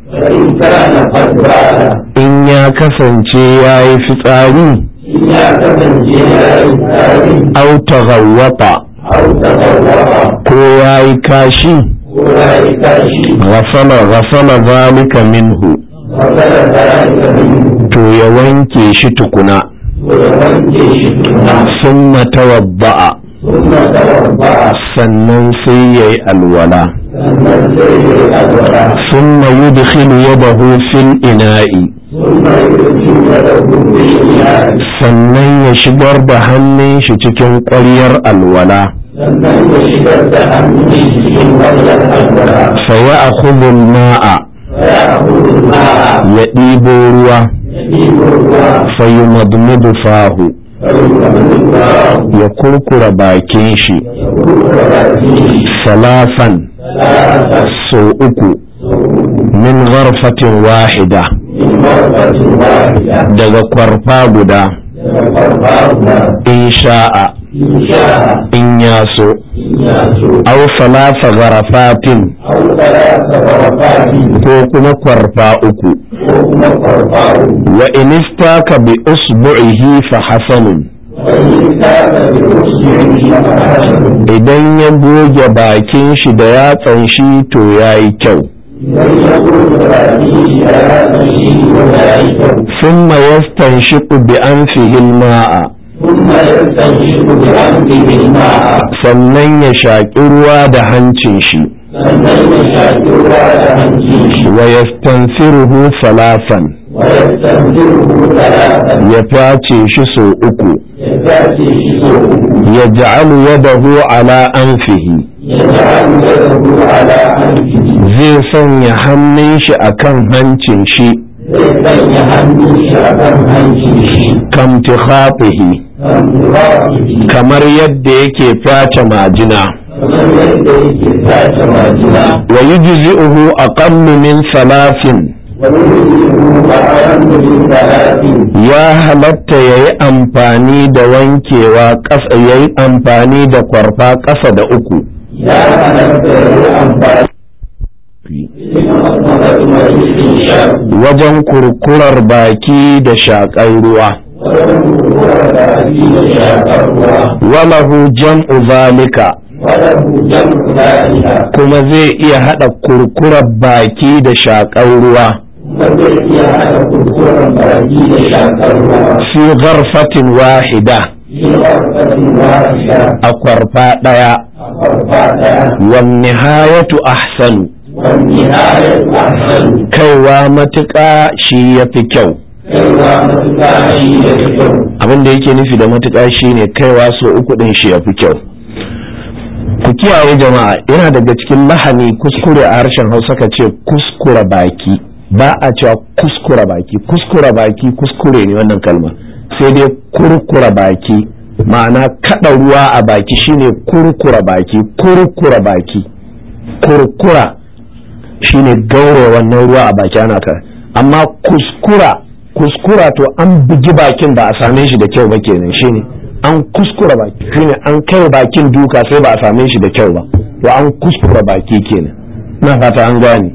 فإن كان قد بال in ya kasance ya yi fitsari إن يعتمد جهة الثاني au taghawwata أو تطوع ko ya yi kashi أولئك شيء ghasala ghasala zalika minhu وبلغ ذلك منه to ya wanke shi tukuna ويوجه شكرا summa tawadda'a ثم توضأ sannan sai ya yi alwala ثم سير الأولى summa yudkhilu yadahu fil ina'i ثم يؤتي له بالإيمان sannan ya shigar da hannun shi cikin ƙwaryar alwala sannan ya shigar da hannun cikin wannan alwala fa ya akhudhu ma'a ya abudu ma'a ya ɗibo ruwa ya ɗibo ruwa fa yumadmidu fahu فيؤمن ya kurkura bakin shi يقول ربي salafan ثلاثة so uku min gharfatin wahida من مرة واحدة daga kwarfa guda فقربنا in sha'a إن شاء in ya so إن يأتوا aw salasa gharafatin أو ثلاث غرفات ko kuma kwarfa uku وهم قربان wa in istaka bi usbu'ihi fa hasanun وإن كان بأسره فحسن idan ya goge bakin shi da yatsan shi to yayi kyau إذن يقول ربي هذا الشيء وذلك thumma yastanshiqu bi anfihi al-ma'a ثم يستنشق بأنفه الماء sannan ya shaƙi ruwa da hancin shi sannan ya shaƙi ruwa da hancin shi wa yastansiruhu salasan ويستنزله ثلاثا ya face shi so uku يتأتي shi sau uku ya ja'alu yadahu ala anfihi يجعل يده على أنفه zai sanya hannun shi akan hancin shi zai sanya hannun shi a kan hancin shi kamtikhatihi kan turafihi kamar yadda yake face majina kamar yadda yake tace majina wa yujzi'uhu aqallu min salasin wani yusufu a ayyukan talatin ya halatta yayi amfani da wankewa ƙasa yayi amfani da kwarfa ƙasa da uku ya halatta ya yi amfani cikin al'amuran mai shan wajen kurkurar baki da shaƙar ruwa wajen kuruwar da ake da shakar ruwa walahu jam'u zalika wadda hujjan zalika kuma zai iya haɗa kurkurar baki da shaƙar ruwa kuma zai iya haɗa kurkuren baki da shakar ruwa fi gharfatin wahida shi ƙarfafin wa'isha a kwarfa ɗaya a farfa ɗaya wan nihayatu ahsanu wani ayat ahsan kaiwa matuƙa shi ya fi kyau kaiwa matuƙa shi da kyau abin da yake nufi da matuƙa shi ne kaiwa so uku ɗin shi ya fi kyau ku kiyaye jama'a yana daga cikin lahani kuskure a harshen hausa ka ce kuskura baki ba a cewa kuskura baki kuskura baki kuskure ne wannan kalma sai dai kurkura baki ma'ana kada ruwa a baki shine kurkura baki kurkura baki kurkura shine gaure wannan ruwa a baki ana ka amma kuskura kuskura to an bugi bakin ba a same shi da kyau ba kenan shine an kuskura baki shine an kai bakin duka sai ba a same shi da kyau ba to an kuskura baki kenan na fata an gane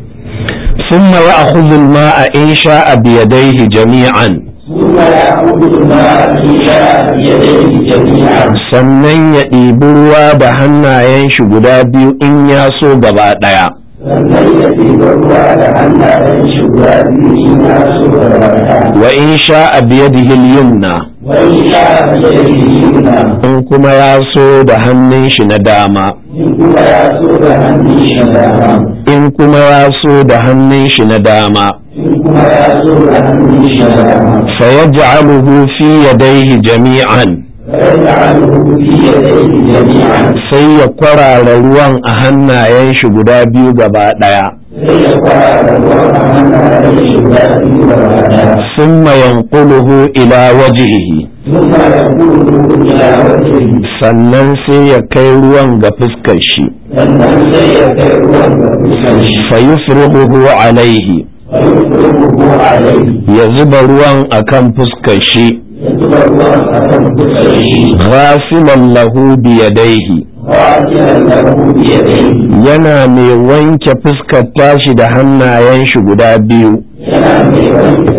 ثم يأخذ الماء إن شاء بيديه جميعا ثم يعود الماء في شاء يديه جميعا sannan ya ɗibi ruwa da hannayen shi guda biyu in ya so gaba ɗaya sannan ya ɗiba ruwa da hannayen shi guda biyu in ya so da rana wa in sha'a biyadihi al-yumna wani sha yadda yuna in kuma ya so da hannun shi na dama in kuma ya so da hannun shi dama in kuma ya so da hannun shi na dama in kuma ya so da hannun shi dama fayaj'aluhu fi yadayhi jami'an فيجعله في يديه جميعا sai ya kwarara ruwan a hannayen shi guda biyu gaba ɗaya sai ya fara ruwan a hannayen shi guda biyu da rana summa yanquluhu ila wajhihi ثم يقول إلى وجهه sannan sai ya kai ruwan ga fuskar shi sannan sai ya kai ruwan da kusan shi fayufrighuhu alaihi ويفرغه عليه ya zuba ruwan akan fuskar shi يجب الوقت أن تسعيه ghasilan lahu biyadaihi غاسلا له بيديه yana mai wanke fuskar tashi da hannayen shi guda biyu yana mai wanke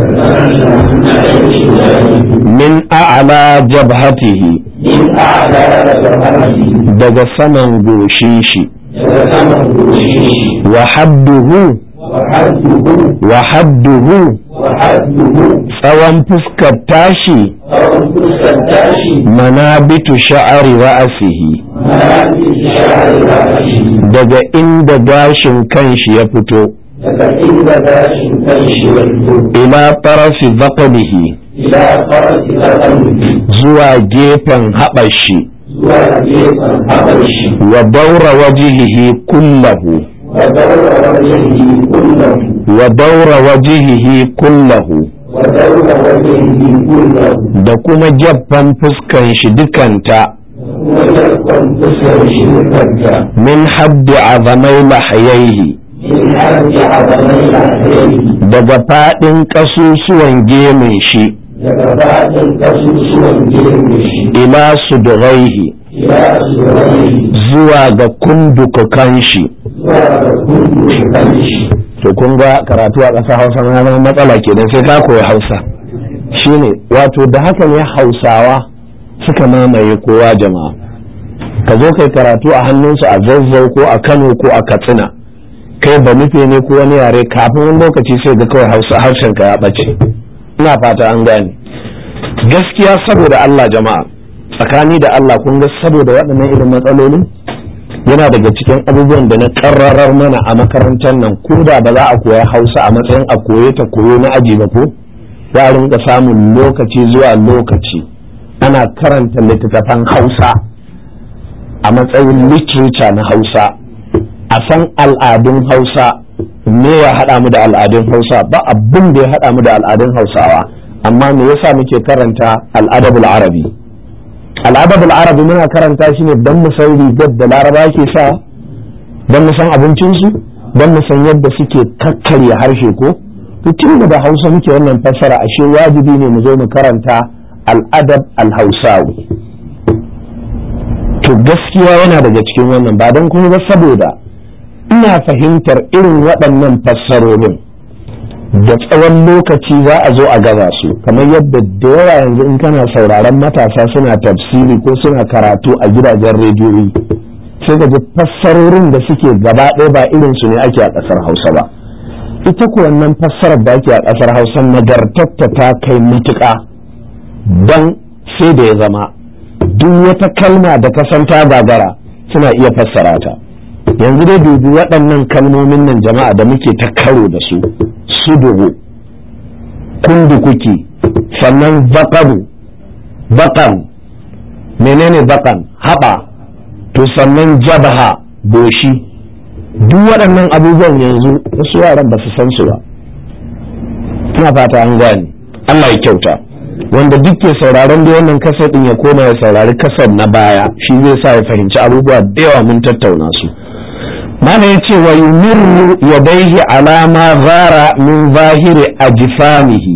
min a'la jabhatihi min a'la jabhatihi daga saman goshin shi daga saman goshin shi wa hadduhu wa hadduhu wa hadduhu wa hadduhu tsawon fuskar tashi tsawon fuskar tashi manabitu sha'ari ra'asihi marafi sha'ari ra'ashi daga inda gashin kanshi ya fito daga inda gashin kan shi ya fito ila tarafi zaqanihi ila farasi ƙarfi zuwa gefen haɓar shi zuwa gefen haɓar shi wa daura wajihihi kullahu wa daura wajehi kullahu wa daura wajihihi kullahu wa daura wajehi kullahu da kuma jaffan fuskan shi dukanta kuma yarkon fuskar shi kanta min haddi azamai lahayaihi in har ji azamai lahiri daga faɗin ƙasusuwan gemin shi daga faɗin ƙasusuwan girme shi ila suduraihi ila surai zuwa ga kundukukan shi zuwa ga kundu kan shi to kun ga karatu a ƙasar hausa na zama matsala kenan sai ka koyi hausa shine wato da haka ne hausawa suka mamaye kowa jama'a ka zo kai karatu a hannunsu a zazzau ko a kano ko a katsina kai ba nufe ne ko wani yare kafin wani lokaci sai ga kawai hausa harshen ka ya ɓace ina fata an gane gaskiya saboda Allah jama'a tsakani da Allah kun ga saboda waɗannan irin matsalolin yana daga cikin abubuwan da na karrarar mana a makarantar nan ko da ba za a koya hausa a matsayin a koye ta koyo na aji ba ko za a rinka samun lokaci zuwa lokaci ana karanta littattafan hausa a matsayin literature na hausa a san al'adun hausa me ya haɗa mu da al'adun hausa ba abin da ya haɗa mu da al'adun hausawa amma me yasa muke karanta al'adabul arabi al'adabul arabi muna karanta shi ne don mu san rigar da laraba ke sa don mu san abincinsu don mu san yadda suke kakkarya harshe ko to tun da hausa muke wannan fassara ashe wajibi ne mu zo mu karanta al'adab al-hausawi to gaskiya yana daga cikin wannan ba don kuma ba saboda ina fahimtar irin waɗannan fassarorin da tsawon lokaci za a zo a gaza su kamar yadda da yawa yanzu in kana sauraron matasa suna tafsiri ko suna karatu a gidajen rediyoyi sai ka ji fassarorin da suke gaba ɗaya ba irin su ne ake a ƙasar hausa ba ita ko wannan fassarar da ake a ƙasar hausa nagartatta ta kai matuƙa don sai da ya zama duk wata kalma da kasanta gagara suna iya fassara ta yanzu dai dubi waɗannan kalmomin nan jama'a da muke ta karo da su sudugu kundukuki sannan baƙaru baƙan menene baƙan haɓa to sannan jabaha boshi duk waɗannan abubuwan yanzu wasu yaran ba su san su ba ina fata an gane Allah ya kyauta wanda duk ke sauraron da wannan kasar din ya koma ya saurari kasar na baya shi zai sa ya fahimci abubuwa da yawa mun tattauna su mana ya ce wa yumirru yadaihi alama zara min zahiri ajfamihi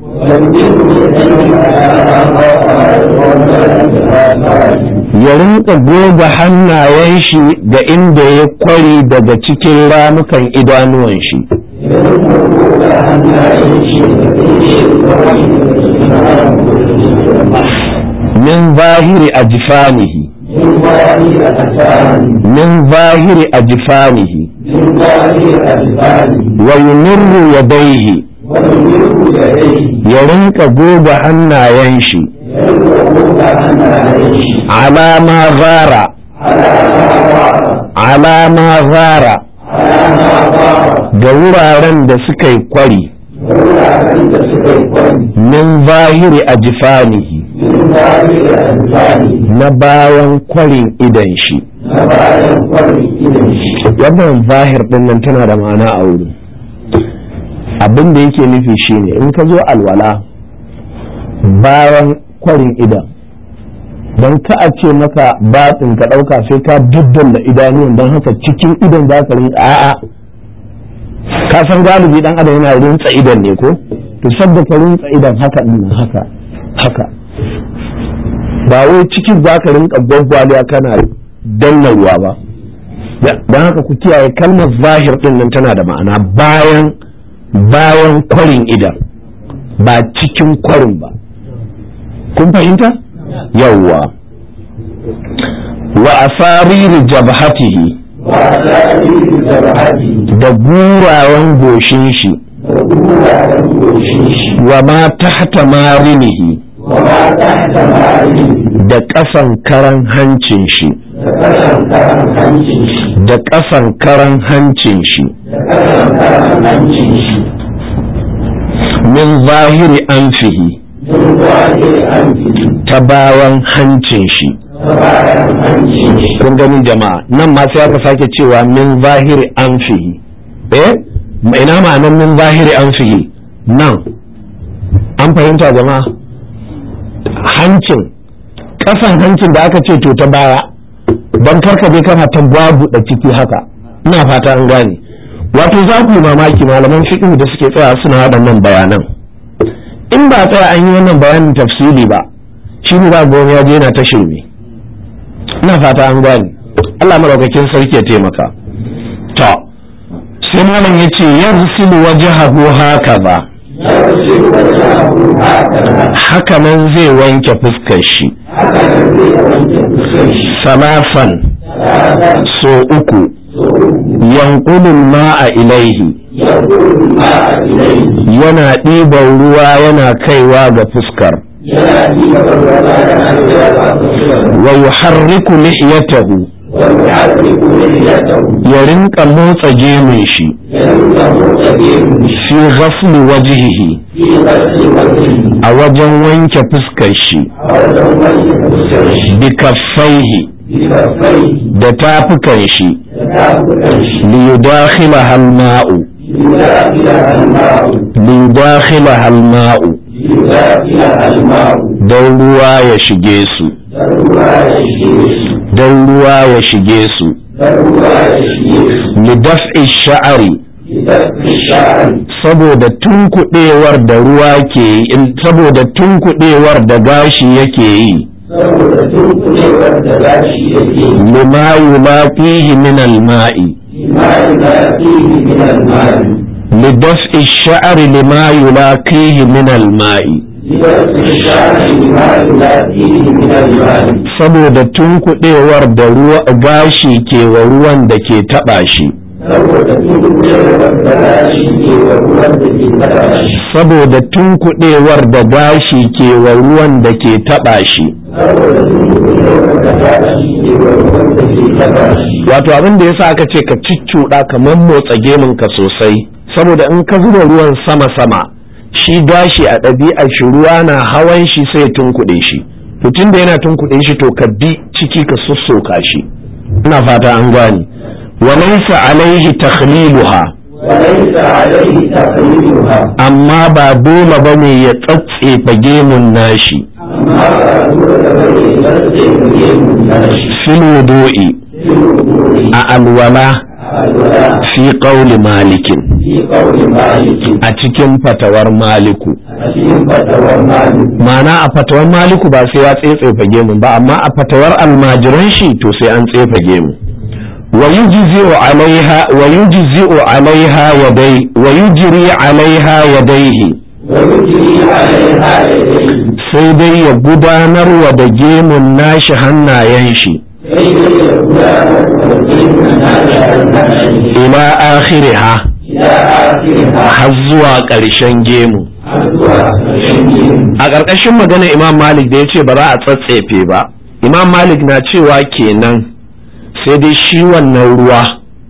ya rinka goga hannayen shi ga inda ya kwari daga cikin ramukan idanuwan shi min zahiri ajfanihi min zahiri ajfanihi wa yumirru yadaihi ya rinka goga hannayen shi alama zara alama zara ga wuraren da suka yi kwari min zahiri ajfanihi na bayan kwarin idan shi wannan zahir din nan tana da ma'ana a wurin abin da yake nufi shine in ka zo alwala bayan kwarin idan don ka a ce maka batsin ka ɗauka sai ka daddalla idanuwan don haka cikin idan za ka rinka a'a ka san galibi dan adam yana rintsa idan ne ko to sabda ka rintsa idan haka din haka haka ba wai cikin za ka rinka gwaggwaliya kana danna ruwa ba don haka ku kiyaye kalmar zahir din nan tana da ma'ana bayan bayan kwarin idan ba cikin kwarin ba kun fahimta yawwa wa asariri jabhatihi وأسائل جبهته da gurawan goshin shi وجوه وشيش wa ma tahta marinihi وما تحت ماله da ƙasan karan hancin shi تكلم كلام هنشيش da ƙasan karan hancin shi تكلم كلام هنشيش min zahiri anfihi من ظاهر أنفه ta bawan hancin shi وبعد هنشيش kun gani jama'a nan ma sai aka sake cewa min zahiri anfihi eh ma ina ma'anar min zahiri anfihi nan an fahimta jama'a hancin ƙasan hancin da aka ce to ta baya don karka je kana ta babu da ciki haka ina fata an gane wato za ku yi mamaki malaman fiqh da suke tsaya suna waɗannan bayanan in ba tsaya an yi wannan bayanin tafsili ba shi ne ba ya je yana ta shirme ina fata an gane Allah maraukakin sarki ya taimaka to sai malam ya ce yarsilu wajhahu hakaza يرسل وجهه هكذا haka nan zai wanke fuskar shi هكذا زي وانت بخيش salafan ثلاثا so uku yanqulul ma'a ilaihi يقول الماء إليه yana ɗiban ruwa yana kaiwa ga fuskar ينادي والرسول wa yuharriku lihiyatahu ويحرك لحيته ya rinka motsa gemun shi ينزه سبيل fi ghasli wajhihi في غسل وجهه a wajen wanke fuskar shi أو لو مسك bi kaffaihi بكفيه da tafukan shi تكافؤا liyudakhilaha al-ma'u ليداخلها الماء liyudakhilaha al-ma'u ليداخلها الماء don ruwa ya shige su ضرورا يشيش don ruwa ya shige su ضرورا يشيش lidaf'i sha'ari لدفع الشعر saboda tunkuɗewar da ruwa ke yi saboda tunkuɗewar da gashi yake yi saboda tunkuɗewar da gashi yake lima yulaqihi min al-ma'i ma yana fihi min al-mali lidaf'i sha'ari lima yulaqihi min al-ma'i لدفع الشعر ما yana fihi min al-mali saboda tunkuɗewar da ruwa gashi ke wa ruwan da ke taɓa shi saboda tunkuɗewar da gashi ke wa ruwan da ke taɓa shi saboda tunkuɗewar da gashi ke wa ruwan da ke taɓa shi saboda tunkuɗewar da gashi ke wa ruwan da ke taɓa shi wato abin da yasa aka ce ka ciccuɗa kamar motsa gemunka sosai saboda in ka zuba ruwan sama-sama shi gashi a ɗabi'ar shi ruwa na hawan shi sai ya tunkuɗe shi to tunda yana tunkuɗe shi to ka bi ciki ka sussoka shi ina fata an gane wa laysa alaihi takhliluha وليس عليه تقليدها amma ba dole bane ya tsatsefa gemun nashi أما دون بني يرجع من الناس fil wudu'i في الوضوء a alwala الولاء fi qawli malikin في قول مالك a cikin fatawar maliku أسلم فتوى مالك ma'ana a fatawar maliku ba sai ya tsetsefa gemun ba amma a fatawar almajiran shi to sai an tsefa gemu wa yujzi'u alaiha wa yujzi'u alaiha yadai wa yujri alaiha yadaihi ويجري عليها يديه sai dai ya gudanar wa da gemun nashi hannayen shi كي يكون وكيل ناشئ الناس ila akhiriha إلى آخرها har zuwa ƙarshen gemu حتى الشمس a ƙarƙashin magana imam malik da ya ce ba za a tsatsefe ba imam malik na cewa kenan sai dai shi wannan ruwa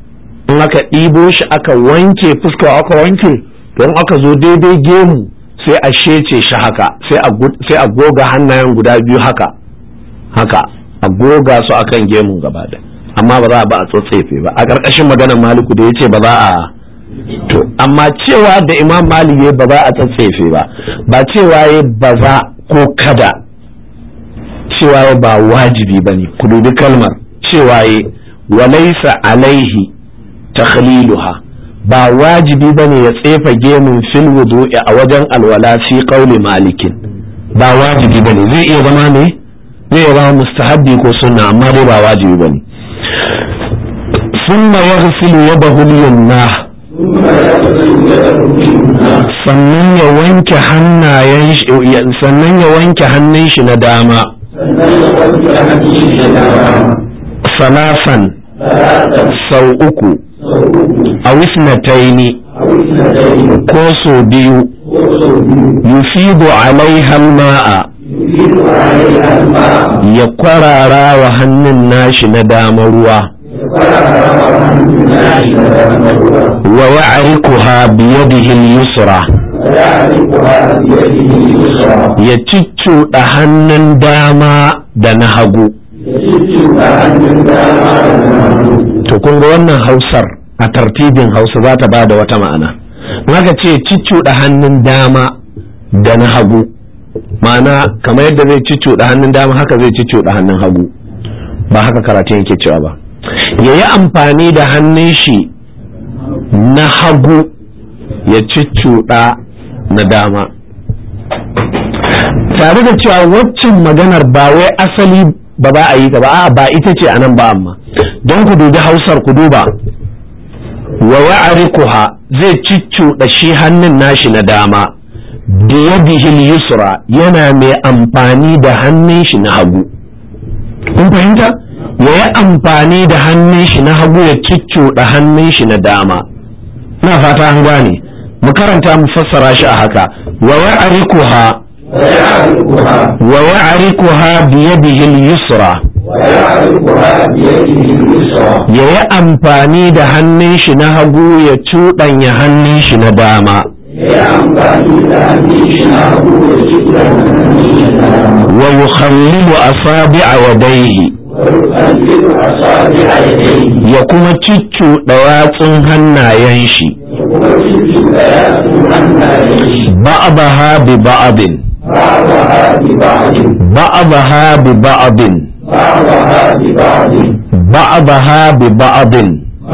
in aka ɗibo shi aka wanke fuska aka wanke don aka zo daidai gemu sai a shece shi haka sai a gu- sai a goga hannayen guda biyu haka haka a goga su akan gemun gaba da amma ba za a ba a tsatsefe ba a ƙarƙashin maganar maliku da ya ce ba za a to amma cewa da imam malik ya ba za a tsatsefe ba ba cewa ya ba za ko kada cewa ya ba wajibi ba ne ku dubi kalmar cewa ya walaisa alaihi takhliluha ba wajibi ba ne ya tsefa gemun fil wudu'i a wajen alwala fi qauli malikin ba wajibi ba ne zai iya zama ne zai zama mustahabbi ko sunna amma dai ba wajibi bane ثم يغسل يده اليمنى sannan ya wanke hannayen sannan ya wanke hannun shi na dama salasan sau uku a wisnataini ko so biyu yufidu alaiha ma'a ya kwarara wa hannun nashi na dama ruwa wa ya'rikuha biyadihi al-yusra ya ciccuɗa hannun dama da na hagu to kun ga wannan hausar a tartibin hausa za ta ba da wata ma'ana maka ce ciccuɗa hannun dama da na hagu ma'ana kamar yadda zai ciccuɗa hannun dama haka zai ciccuɗa hannun hagu ba haka karatun yake cewa ba ya yi amfani da hannun shi na hagu ya ciccuɗa na dama tare da cewa waccan maganar ba wai asali ba ba a yi ta ba a ba ita ce anan ba amma don ku dubi hausar ku duba wa ya'rikuha zai ciccuɗa shi hannun nashi na dama biyadihi yusra yana mai amfani da hannun shi na hagu kun fahimta ya yi amfani da hannun shi na hagu ya ciccuɗa hannun shi na dama na fata an gane mu karanta mu fassara shi a haka wa ya'rikuha wa ya'rikuha biyadihi al-yusra ya yi amfani da hannun shi na hagu ya cuɗanya hannun shi na dama wa yukhallilu asabi'a wadaihi ya kuma ciccuɗa yatsun hannayen shi ba'daha bi ba'din ba'daha bi ba'din ba'daha bi ba'din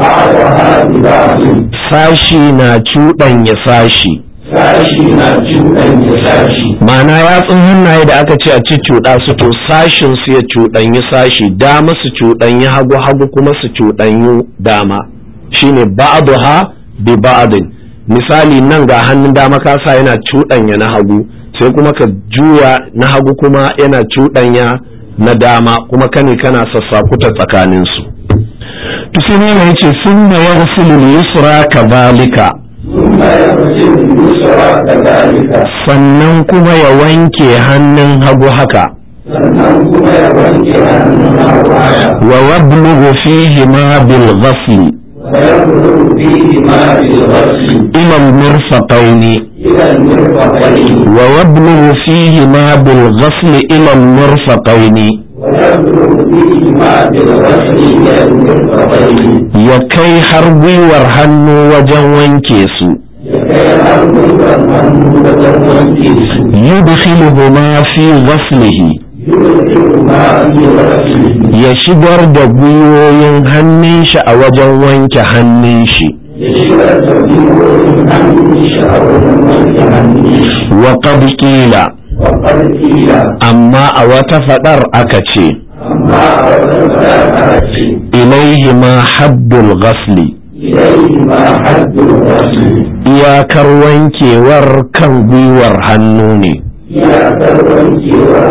sashi na cuɗanya sashi sashi na cuɗanya sashi ma'ana yatsun hannaye da aka ce a ci cuɗa su to sashin su ya cuɗanyi sashi dama su cuɗanyi hagu hagu kuma su cuɗanyi dama shine ba'daha bi ba'din misali nan ga hannun dama ka sa yana cuɗanya na hagu sai kuma ka juya na hagu kuma yana cuɗanya na dama kuma kane kana sassakuta tsakanin su to sai ne yace sunna yaghsilu yusra kadhalika ثم يغسل اليسرى كذلك sannan kuma ya wanke hannun hagu haka sannan kuma ya wanke hannun hagu haka wa yablughu fihi ma bil ghasli ويبلغ فيه ما بالغسل ila al mirfaqaini إلى المرفقين wa yablughu fihi ma bil ghasli ila al mirfaqaini ويبلغ فيه ما بالغسل إلى المرفقين ya kai har gwiwar hannu wajen wanke su لكي يأخذ الهم وجن وانكيس yudkhiluhuma fi ghaslihi يدخل ما في غسله ya shigar da gwiwoyin hannun shi a wajen wanke hannun shi يشبه تبديل عن شعور وانك عنه wa qad qila وقد قيل amma a wata fadar aka ce أما أردت ilaihi ma haddul ghasli إليه ما حد الغسل iyakar wankewar kan gwiwar hannu ne يا كرمك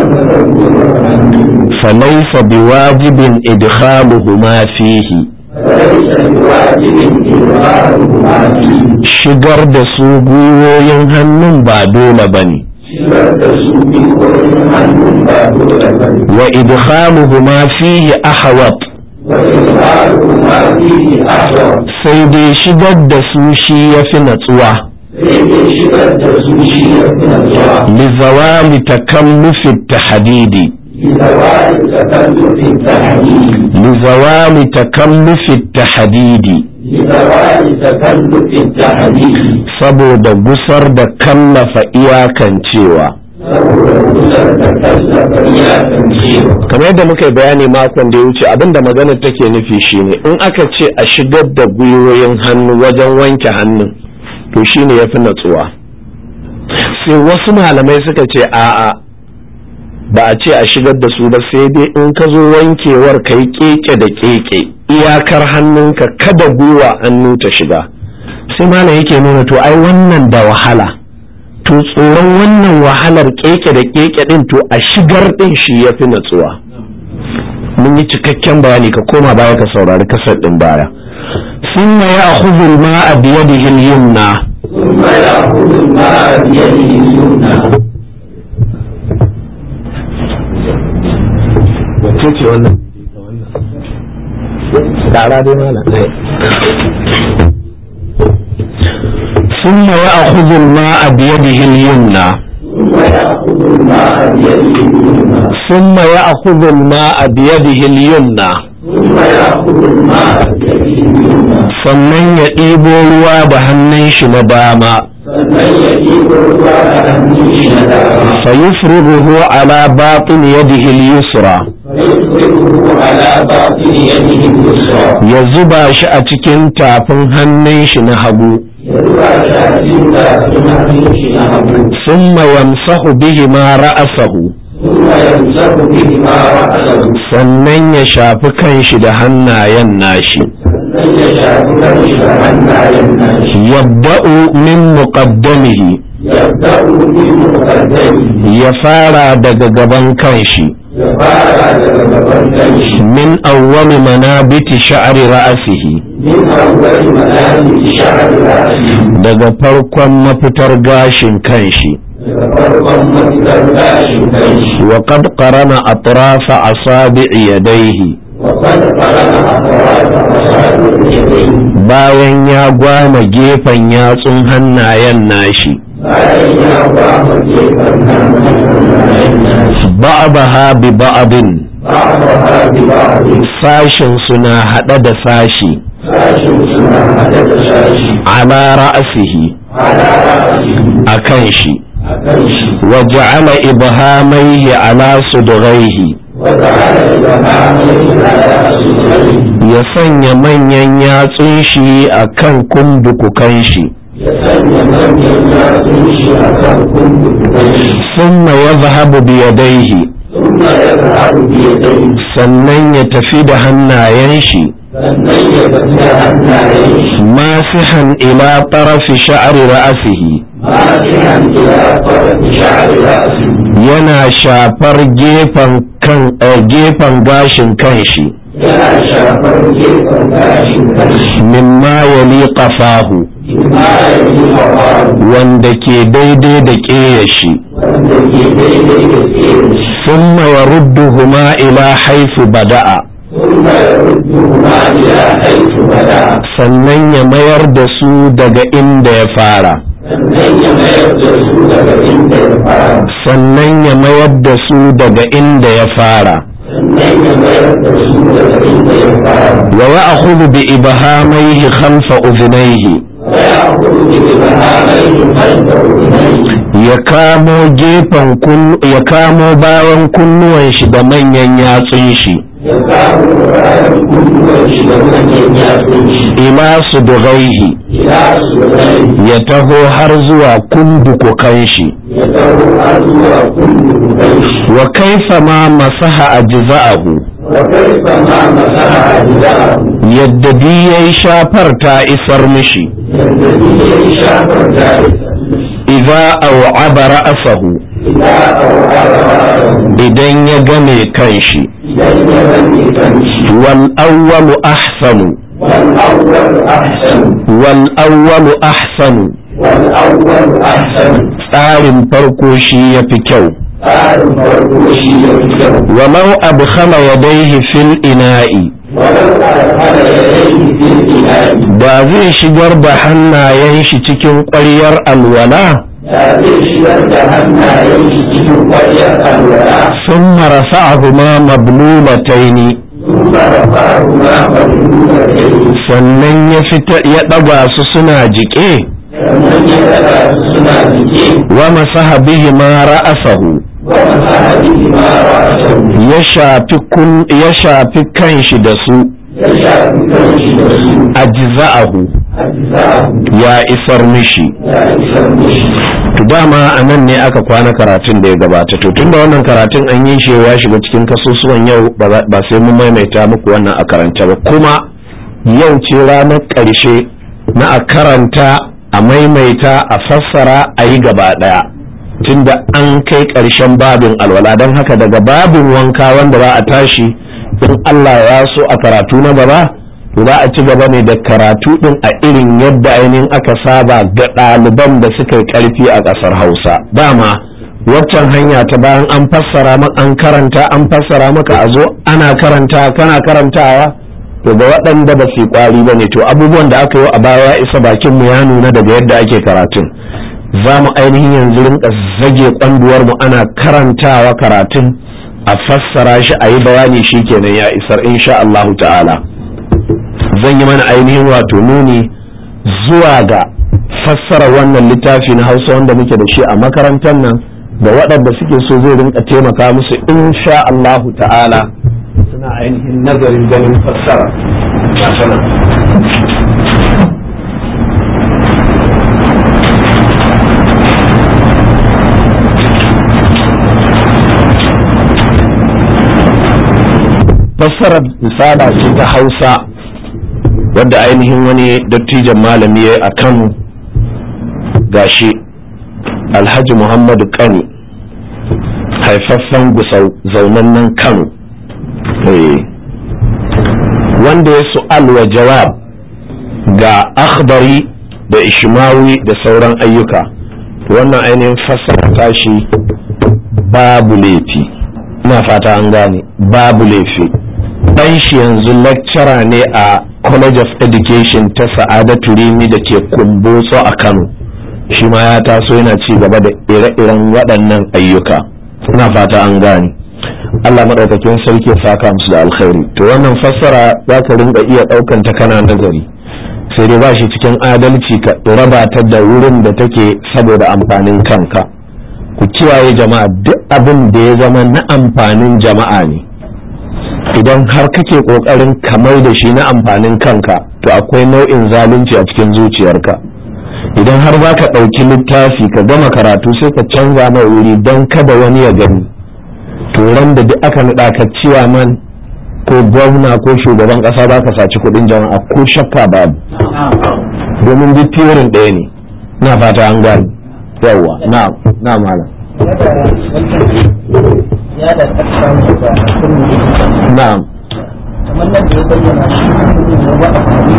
وأنت falaisa biwajibin idkhaluhuma fihi فليس بواجب إظهارهما فيه shigar da su gwiwoyin hannun ba dole bane شبه تسوق ويمحن باب الأبد wa idkhaluhuma fihi ahwat وإظهارهما فيه أحوط sai dai shigar da su shi yafi natsuwa فإن شبه تسوشية من الله lizawali takallufi tahdidi لزوال تكلف التحديد lizawali takallufi tahdidi لزوال تكلف التحديد saboda gusar da kallafa iyakancewa saboda kusa da kallafa iyakan cewa kamar yadda muka yi bayani makon da ya wuce abinda magana take nufi shine in aka ce a shigar da gwiwoyin hannu wajen wanke hannun to shine ya fi natsuwa sai wasu malamai suka ce a'a ba a ce a shigar da su ba sai dai in ka zo wankewar ka yi keke da keke iyakar hannunka kada gwiwa hannu ta shiga sai malam yake nuna to ai wannan da wahala to tsoron wannan wahalar keke da keke din to a shigar din shi ya fi natsuwa mun yi cikakken bayani ka koma baya ka saurari kasar din baya ثم يأخذ الماء بيده اليمنى ثم يأخذ الماء بيده اليمنى wacce ce wannan tsara dai mana ثم يأخذ الماء بيده اليمنى ثم يأخذ الماء بيده اليمنى ثم يأخذ الماء بيده اليمنى ثم يأخذ الماء بيده اليمنى sannan ya ɗibo ruwa da hannun shi na dama sannan ya ɗiba ruwa da hannun shi na dama فيفرغه على باطن يده اليسرى فيفرغه على باطن يده اليسرى ya zuba shi a cikin tafin hannun shi na hagu يروى شاهدين في hannun shi na hagu ثم يمسح بهما رأسه ثم يمسح بهما رأسه sannan ya shafi kanshi da hannayen nashi sannan ya shafi kanshi da hannayen nashi yabda'u min muqaddamihi يبدأ بمقدمه ya fara daga gaban kanshi ya fara daga gaban kanshi min awwali manabiti sha'ri ra'sihi min awwal manazil sha'r ra'si daga farkon mafitar gashin kanshi daga farkon mafitar gashin kanshi wa qad qarana atrafa asabi'i yadayhi wa qad qarana atrafa asabi'i yadayhi bayan ya gwama gefen yatsun hannayen nashi bayan ya ba mu gefen hannayen nashi ba'daha bi ba'din ba'daha bi ba'din sashin suna hada da sashi sashin suna hada da sashi ala ra'sihi ala ra'sihi akan shi a kan shi wa ja'ala ibhamaihi ala sudghaihi wa ta'ala ibhamaihi ala sudghaihi ya sanya manyan yatsun shi akan kundukukan shi ya sanya manyan yatsun shi a kan kundukukan shi thumma yadhhabu bi yadayhi ثم يذهب بيديه sannan ya tafi da hannayen shi sannan ya tafi da hannayen shi masihan ila tarafi sha'ri ra'sihi ماسحا إلى طرف شعر رأسه yana shafar gefen kan eh, gefen gashin kanshi yana shafar gefen gashin kanshi mimma yali qafahu bima ya yi hawa wanda ke daidai da ƙeyashi wanda ke daidai da tsere shi thumma yarudduhuma ila haythu bada'a ثم يردهما إلى حيث بدأ sannan ya mayar da su daga inda ya fara sannan ya mayar da su daga inda ya fara sannan ya mayar da su daga inda ya fara sannan ya mayar da su daga inda ya fara wa ya'khudhu bi ibhamaihi khalfa udhnayhi ويأخذ بإبهاميه خلف أذنيه ya kamo gefen kun ya kamo bayan kunnuwan shi da manyan yatsun shi ya samu ranar kunnuwan shi da manyan yatsun shi ila sudghaihi ila su rai ya taho har zuwa kundukukan shi ya taho har zuwa kunnuwan shi wa kaifa ma masaha ajza'ahu wa kaifa ma masaha ajza'ahu yadda bi yayi shafar ta isar mishi yadda ni ya yi shafar jari idza aw'aba ra'sahu ila au'ara ra'sahu idan ya game kanshi idan ya rage kanshi wal awwalu ahsanu wal awwal ahsan wal awwalu ahsanu wal awwal ahsan tsarin farko shi yafi kyau tsarin farko shi ya fi kyau walau adkhala yadayhi fil ina'i ولو أدخل يديه في الإناء da zai shigar da hannayen shi cikin ƙwaryar alwala da zai shigar da hannayen shi cikin ƙwaryar alwala ثم رفعهما مبلولتين ثم رفعهما مبلولتين sannan ya fita ya ɗaga su suna jiƙe sannan ya daga su suna jike wa masaha bihima ra'asahu wa masaha bihima ra'sahu ya shafi kun ya shafi kanshi da su ya shafi kanshi da su ajza'ahu أجزاءه ya isar mishi يا إسلامي to dama a nan ne aka kwana karatun da ya gabata to tunda wannan karatun an yi shi ya shiga cikin kasusuwan yau ba za- ba sai mun maimaita muku wannan a karanta ba kuma yau ce ranar ƙarshe na a karanta a maimaita a fassara a yi gaba ɗaya tunda an kai ƙarshen babin alwala don haka daga babin wanka wanda za a tashi in Allah ya so a karatu na gaba to za a ci gaba ne da karatu din a irin yadda ainihin aka saba ga ɗaliban da suka yi ƙarfi a ƙasar hausa dama waccan hanya ta bayan an fassara maka an karanta an fassara maka a zo ana karanta kana karantawa to ga waɗanda ba su yi ƙwari ba ne to abubuwan da aka yi a baya ya isa bakin mu ya nuna daga yadda ake karatun za mu ainihin yanzu rinka zage kwanduwar mu ana karantawa karatun a fassara shi a yi bayani shi kenan ya isar insha Allahu ta'ala zan yi mana ainihin wato nuni zuwa ga fassara wannan littafi na hausa wanda muke da shi a makarantar nan da waɗanda suke so zai rinka taimaka musu insha Allahu ta'ala suna ainihin nazarin ganin fassara ga sanan fassarar misala ce ta hausa wadda ainihin wani dattijan malami ya yi a kano gashi alhaji muhammadu kani haifaffen gusau zaunannen kano Eh. wanda ya su'al wa jawab ga akhbari da ishmawi da sauran ayyuka wannan ainihin fassara tashi babu laifi ina fata an gane babu laifi dan shi yanzu lecturer ne a college of education ta sa'adatu rimi da ke kumbotso a kano shi ma ya taso yana ci gaba da ire-iren waɗannan ayyuka ina fata an gane Allah maɗaukakin sarki ya saka musu da alkhairi to wannan fassara za ka rinka iya ɗaukan ta kana nazari sai dai ba shi cikin adalci ka raba ta da wurin da take saboda amfanin kanka ku kiyaye jama'a duk abin da ya zama na amfanin jama'a ne idan har kake kokarin kamar da shi na amfanin kanka to akwai nau'in zalunci a cikin zuciyarka idan har za ka ɗauki littafi ka gama karatu sai ka canza mai wuri don kada wani ya gani to ran da duk aka naɗa ka ciyaman ko gwamna ko shugaban ƙasa za ka saci kuɗin jama'a ko shakka babu domin duk tiyorin ɗaya ne na fata an gani yawwa na na malam ya da ƙasa da na'am kamar nan da ya bayyana shi ne wa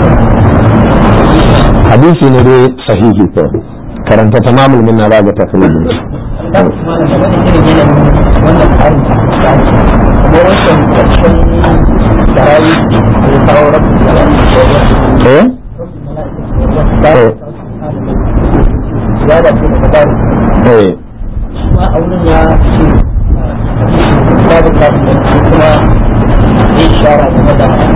a hadisi ne dai sahihi ko karanta tamamul minna ba ga tafsirin da kuma da game da irin yanayin wannan tsarin da ake kuma wancan ƙarshen tarayi da ya kawo rabin da ya eh eh ya da ke daga bari eh shi ma a wurin ya ce babu kafin da shi kuma ya shara game da game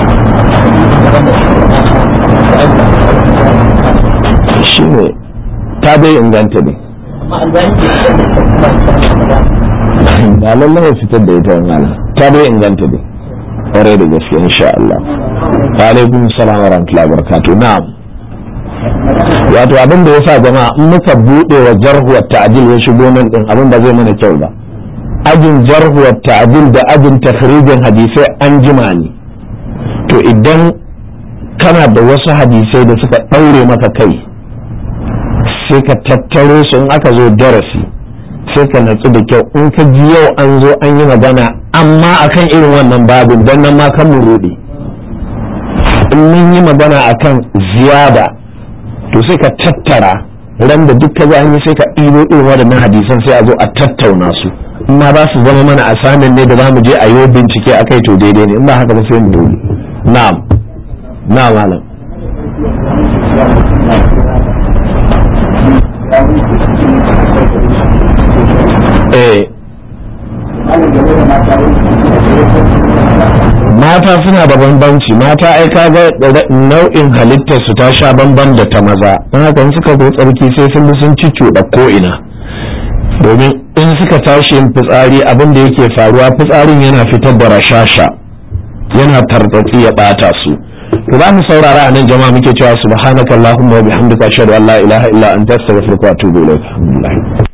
da shi shi ne ta dai inganta ne amma albani ke fitar da ita kuma ta da ba lallai ya fitar da ita malam ta dai inganta ne ƙwarai da gaske insha Allah wa alaikum salam wa rahmatullahi wa barakatuh na'am wato abin da yasa jama'a in muka bude wa jarhu wa ta'dil ya shigo nan din abin ba zai mana kyau ba ajin jarhu wa ta'dil da ajin takhrijin hadisai an jima ne to idan kana da wasu hadisai da suka ɗaure maka kai sai ka tattaro su in aka zo darasi sai ka natsu da kyau in ka ji yau an zo an yi magana amma akan irin wannan babin don nan ma kan mu rude in mun yi magana akan ziyada to sai ka tattara ran da duk ka ji an yi sai ka ɗibo irin waɗannan hadisan sai a zo a tattauna su in ma ba su zama mana asamin ne da za mu je a yi bincike a kai to daidai ne in ba haka ba sai mu dole na'am na'am malam eh mata suna da bambanci mata ai kaga nau'in halittar su ta sha bamban da ta maza don haka in suka zo tsarki sai sun bi sun da ko ina domin in suka tashi yin fitsari abin da yake faruwa fitsarin yana fitar da rashasha yana tartatsi ya bata su to za mu saurara a nan jama'a muke cewa subhanakallahumma wa bihamdika ashhadu an la ilaha illa anta astaghfiruka wa atubu ilaik alhamdulillah